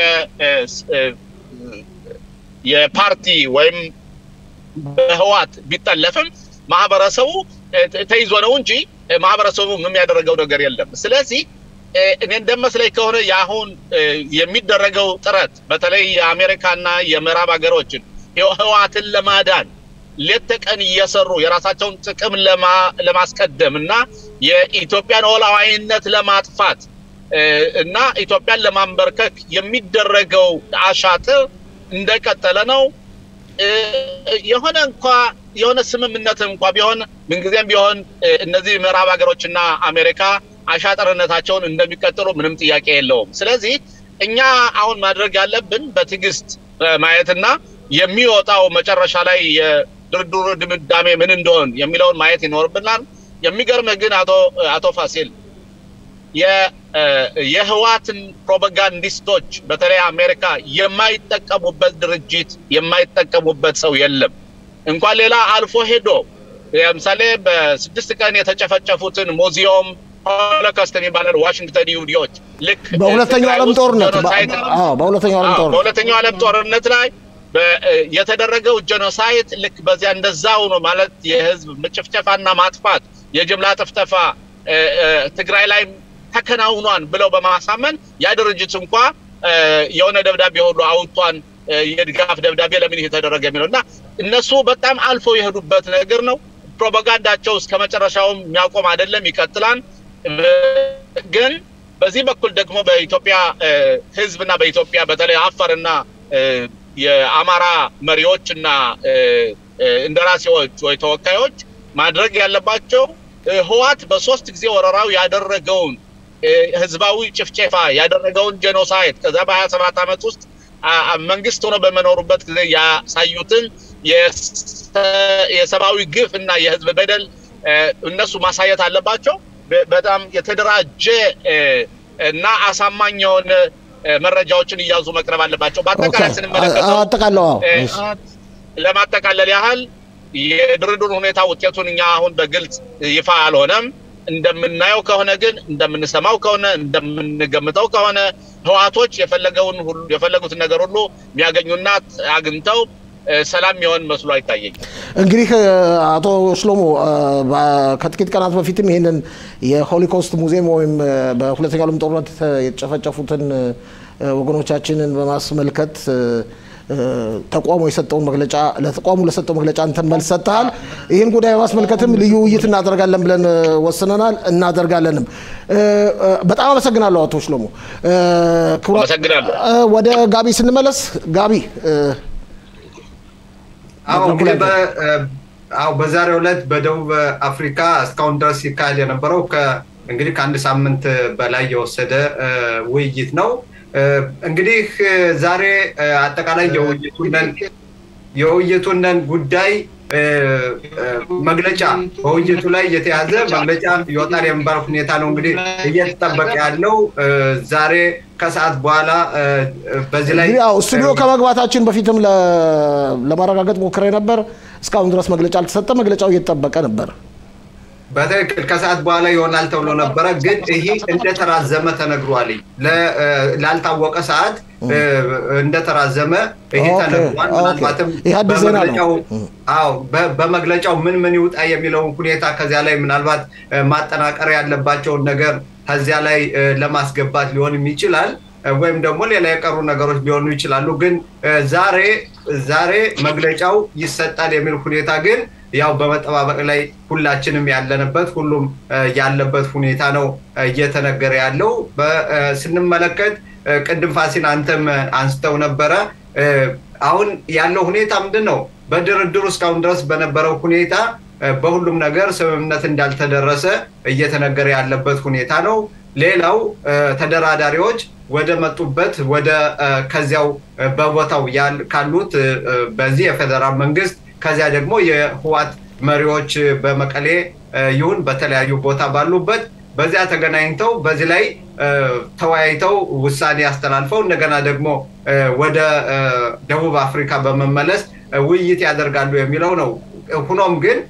[SPEAKER 4] የፓርቲ ወይም በህዋት ቢጠለፍም ማህበረሰቡ ተይዞ ነው እንጂ ማህበረሰቡ ምንም ያደረገው ነገር የለም። ስለዚህ እኔ እንደመስለኝ ከሆነ የአሁን የሚደረገው ጥረት በተለይ የአሜሪካና የምዕራብ ሀገሮችን ህዋትን ለማዳን ሌት ተቀን እየሰሩ የራሳቸውን ጥቅም ለማስቀደም እና የኢትዮጵያን ሉዓላዊነት ለማጥፋት እና ኢትዮጵያን ለማንበርከክ የሚደረገው አሻጥር እንደቀጠለ ነው። የሆነ እንኳ የሆነ ስምምነት እንኳ ቢሆን ምንጊዜም ቢሆን እነዚህ ምዕራብ ሀገሮችና አሜሪካ አሻጠርነታቸውን እንደሚቀጥሉ ምንም ጥያቄ የለውም። ስለዚህ እኛ አሁን ማድረግ ያለብን በትዕግስት ማየትና የሚወጣው መጨረሻ ላይ የድርድሩ ድምዳሜ ምን እንደሆን የሚለውን ማየት ይኖርብናል። የሚገርምህ ግን አቶ አቶ ፋሲል የህዋትን ፕሮፓጋንዲስቶች በተለይ አሜሪካ የማይጠቀሙበት ድርጅት የማይጠቀሙበት ሰው የለም። እንኳን ሌላ አልፎ ሄዶ ለምሳሌ በስድስት ቀን የተጨፈጨፉትን ሙዚየም ሆሎኮስት የሚባለን ዋሽንግተን ይሁዲዎች ልክ
[SPEAKER 1] በሁለተኛው ዓለም ጦርነት በሁለተኛው ዓለም ጦርነት
[SPEAKER 4] በሁለተኛው ዓለም ጦርነት ላይ የተደረገው ጀኖሳይድ ልክ በዚያ እንደዛው ነው ማለት የህዝብ ጭፍጨፋና ማጥፋት የጅምላ ጥፍጠፋ ትግራይ ላይ ተከናውኗን ብለው በማሳመን ያ ድርጅት እንኳ የሆነ ደብዳቤ ሁሉ አውጥቷን የድጋፍ ደብዳቤ ለምን ይሄ ተደረገ የሚለው እና እነሱ በጣም አልፈው የሄዱበት ነገር ነው። ፕሮፓጋንዳቸው እስከ መጨረሻውም የሚያቆም አይደለም፣ ይቀጥላል። ግን በዚህ በኩል ደግሞ በኢትዮጵያ ህዝብና በኢትዮጵያ በተለይ አፋርና የአማራ መሪዎች እና እንደራሴዎች ወይ ተወካዮች ማድረግ ያለባቸው ህዋት በሶስት ጊዜ ወረራው ያደረገውን ህዝባዊ ጭፍጨፋ ያደረገውን ጄኖሳይድ ከዛ በሀያ ሰባት ዓመት ውስጥ መንግስት ሆኖ በመኖሩበት ጊዜ ያሳዩትን የሰብአዊ ግፍ እና የህዝብ በደል እነሱ ማሳየት አለባቸው። በጣም የተደራጀ እና አሳማኝ የሆነ መረጃዎችን እያዙ መቅረብ አለባቸው። በአጠቃላይ ስንመለከተው ለማጠቃለል ያህል የድርድር ሁኔታ ውጤቱን እኛ አሁን በግልጽ ይፋ አልሆነም። እንደምናየው ከሆነ ግን እንደምንሰማው ከሆነ እንደምንገምተው ከሆነ ህዋቶች የፈለገውን ሁሉ የፈለጉትን ነገር ሁሉ የሚያገኙና አግኝተው ሰላም የሚሆን መስሎ አይታየኝ።
[SPEAKER 1] እንግዲህ አቶ ሽሎሞ ከጥቂት ቀናት በፊትም ይህንን የሆሊኮስት ሙዚየም ወይም በሁለተኛው ዓለም ጦርነት የተጨፈጨፉትን ወገኖቻችንን በማስመልከት ተቋሙ የሰጠውን መግለጫ ለተቋሙ ለሰጠው መግለጫ አንተን መልስ ሰጥተሃል። ይህን ጉዳይ በማስመልከትም ልዩ ውይይት እናደርጋለን ብለን ወስነናል፣ እናደርጋለንም። በጣም አመሰግናለሁ አቶ ሽሎሞ። ወደ ጋቢ ስንመለስ ጋቢ
[SPEAKER 2] አዎ እንግዲህ አዎ በዛሬው ዕለት በደቡብ አፍሪካ እስካሁን ድረስ ሲካሄድ የነበረው እንግዲህ ከአንድ ሳምንት በላይ የወሰደ ውይይት ነው። እንግዲህ ዛሬ አጠቃላይ የውይይቱነን የውይይቱነን ጉዳይ መግለጫ በውይይቱ ላይ የተያዘ መግለጫ ይወጣል የሚባል ሁኔታ ነው እንግዲህ እየተጠበቀ ያለው ዛሬ ከሰዓት በኋላ በዚህ ላይ
[SPEAKER 1] ያው ስቱዲዮ ከመግባታችን በፊትም ለማረጋገጥ ሞክሬ ነበር። እስካሁን ድረስ መግለጫ አልተሰጠ። መግለጫው እየተጠበቀ ነበር።
[SPEAKER 2] በትክክል ከሰዓት በኋላ ይሆናል ተብሎ ነበረ፣ ግን ይህ እንደተራዘመ ተነግሯል። ላልታወቀ ሰዓት እንደተራዘመ ይሄ ተነግሯል። ምናልባትም በመግለጫው አዎ በመግለጫው ምን ምን ይውጣ የሚለውን ሁኔታ ከዚያ ላይ ምናልባት ማጠናቀር ያለባቸውን ነገር ከዚያ ላይ ለማስገባት ሊሆንም ይችላል ወይም ደግሞ ሌላ የቀሩ ነገሮች ሊሆኑ ይችላሉ። ግን ዛሬ ዛሬ መግለጫው ይሰጣል የሚል ሁኔታ ግን ያው በመጠባበቅ ላይ ሁላችንም ያለንበት ሁሉም ያለበት ሁኔታ ነው እየተነገረ ያለው። ስንመለከት ቅድም ፋሲን አንተም አንስተው ነበረ። አሁን ያለው ሁኔታ ምንድን ነው? በድርድሩ እስካሁን ድረስ በነበረው ሁኔታ በሁሉም ነገር ስምምነት እንዳልተደረሰ እየተነገረ ያለበት ሁኔታ ነው። ሌላው ተደራዳሪዎች ወደ መጡበት ወደ ከዚያው በቦታው ካሉት በዚህ የፌዴራል መንግስት ከዚያ ደግሞ የህዋት መሪዎች በመቀሌ ይሁን በተለያዩ ቦታ ባሉበት በዚያ ተገናኝተው በዚህ ላይ ተወያይተው ውሳኔ አስተላልፈው እንደገና ደግሞ ወደ ደቡብ አፍሪካ በመመለስ ውይይት ያደርጋሉ የሚለው ነው። ሁኖም ግን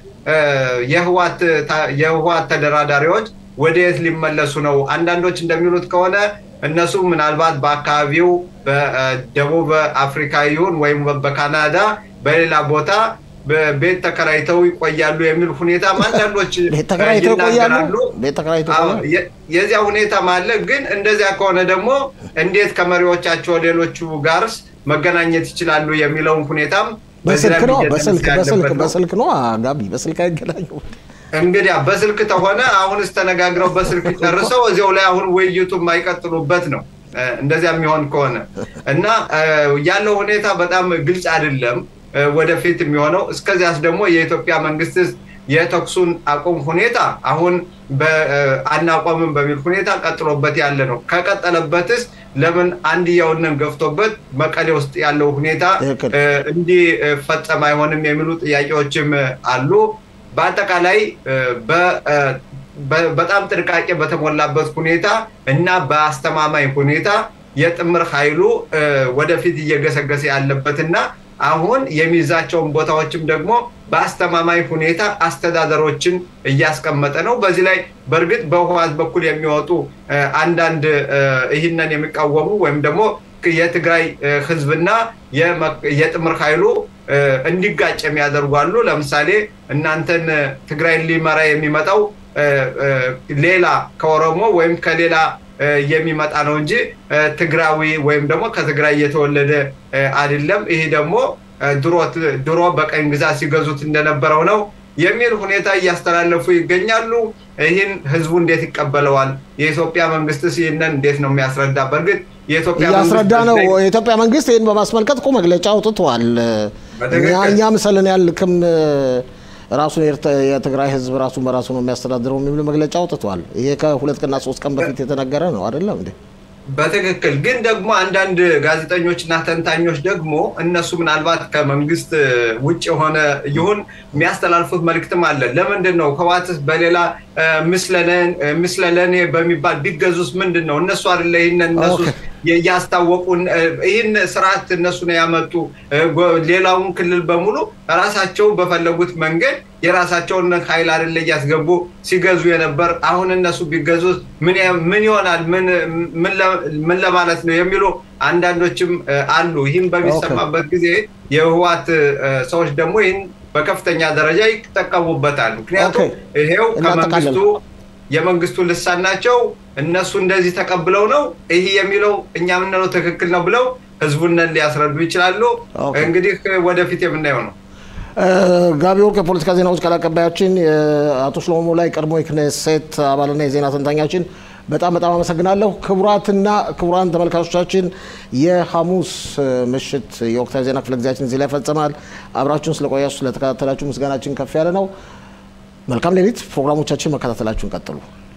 [SPEAKER 2] የህዋት ተደራዳሪዎች ወደየት ሊመለሱ ነው? አንዳንዶች እንደሚሉት ከሆነ እነሱ ምናልባት በአካባቢው በደቡብ አፍሪካ ይሁን ወይም በካናዳ በሌላ ቦታ ቤት ተከራይተው ይቆያሉ የሚል ሁኔታ አንዳንዶች ይናገራሉ። የዚያ ሁኔታም አለ። ግን እንደዚያ ከሆነ ደግሞ እንዴት ከመሪዎቻቸው ሌሎቹ ጋርስ መገናኘት ይችላሉ የሚለውን ሁኔታም
[SPEAKER 1] በስልክ ነው በስልክ በስልክ ነው ጋቢ በስልክ አይገናኙ
[SPEAKER 2] እንግዲያ በስልክ ተሆነ አሁንስ ተነጋግረው በስልክ ጨርሰው እዚያው ላይ አሁን ውይይቱ የማይቀጥሉበት ነው። እንደዚያ የሚሆን ከሆነ እና ያለው ሁኔታ በጣም ግልጽ አይደለም ወደፊት የሚሆነው። እስከዚያስ ደግሞ የኢትዮጵያ መንግስት የተኩሱን አቁም ሁኔታ አሁን አናቆምም በሚል ሁኔታ ቀጥሎበት ያለ ነው። ከቀጠለበትስ ለምን አንድያውንን ገፍቶበት መቀሌ ውስጥ ያለው ሁኔታ እንዲፈጸም አይሆንም የሚሉ ጥያቄዎችም አሉ። በአጠቃላይ በጣም ጥንቃቄ በተሞላበት ሁኔታ እና በአስተማማኝ ሁኔታ የጥምር ኃይሉ ወደፊት እየገሰገሰ ያለበትና አሁን የሚይዛቸውን ቦታዎችም ደግሞ በአስተማማኝ ሁኔታ አስተዳደሮችን እያስቀመጠ ነው። በዚህ ላይ በእርግጥ በህወሓት በኩል የሚወጡ አንዳንድ ይህንን የሚቃወሙ ወይም ደግሞ የትግራይ ህዝብና የጥምር ኃይሉ እንዲጋጭ የሚያደርጉ አሉ። ለምሳሌ እናንተን ትግራይን ሊመራ የሚመጣው ሌላ ከኦሮሞ ወይም ከሌላ የሚመጣ ነው እንጂ ትግራዊ ወይም ደግሞ ከትግራይ የተወለደ አይደለም። ይህ ደግሞ ድሮ በቀኝ ግዛት ሲገዙት እንደነበረው ነው የሚል ሁኔታ እያስተላለፉ ይገኛሉ። ይህን ህዝቡ እንዴት ይቀበለዋል? የኢትዮጵያ መንግስትስ ይህንን እንዴት ነው የሚያስረዳ? በእርግጥ የኢትዮጵያ
[SPEAKER 1] እያስረዳ ነው። የኢትዮጵያ መንግስት ይህን በማስመልከት እኮ መግለጫ አውጥቷል። እኛ ምሰልን ያልክም ራሱን የትግራይ ህዝብ ራሱን በራሱ ነው የሚያስተዳድረው የሚል መግለጫ አውጥቷል። ይሄ ከሁለት ቀንና ሶስት ቀን በፊት የተነገረ ነው አይደለም እንዴ?
[SPEAKER 2] በትክክል ግን ደግሞ አንዳንድ ጋዜጠኞች እና ተንታኞች ደግሞ እነሱ ምናልባት ከመንግስት ውጭ የሆነ ይሁን የሚያስተላልፉት መልእክትም አለ። ለምንድን ነው ህወሓትስ በሌላ ምስለለኔ በሚባል ቢገዙስ ምንድን ነው? እነሱ አይደለ ይህንን እነሱ ያስታወቁን ይህን ስርዓት እነሱ ነው ያመጡ። ሌላውን ክልል በሙሉ ራሳቸው በፈለጉት መንገድ የራሳቸውን ኃይል አይደለ እያስገቡ ሲገዙ የነበር። አሁን እነሱ ቢገዙ ምን ይሆናል? ምን ለማለት ነው የሚሉ አንዳንዶችም አሉ። ይህም በሚሰማበት ጊዜ የህወሓት ሰዎች ደግሞ ይህን በከፍተኛ ደረጃ ይጠቀሙበታል። ምክንያቱም ይሄው ከመንግስቱ የመንግስቱ ልሳን ናቸው። እነሱ እንደዚህ ተቀብለው ነው ይህ የሚለው እኛ የምንለው ትክክል ነው ብለው ህዝቡንን ሊያስረዱ ይችላሉ። እንግዲህ ወደፊት የምናየው ነው።
[SPEAKER 1] ጋቢ ወርቅ የፖለቲካ ዜናዎች ቃል አቀባያችን፣ አቶ ሽሎሞ ላይ ቀድሞ የክኔሴት አባልና የዜና ተንታኛችን በጣም በጣም አመሰግናለሁ። ክቡራትና ክቡራን ተመልካቾቻችን የሐሙስ ምሽት የወቅታዊ ዜና ክፍለ ጊዜያችን እዚህ ላይ ይፈጸማል። አብራችሁን ስለቆያችሁ ስለተከታተላችሁ ምስጋናችን ከፍ ያለ ነው። መልካም ሌሊት። ፕሮግራሞቻችን መከታተላችሁን ቀጥሉ።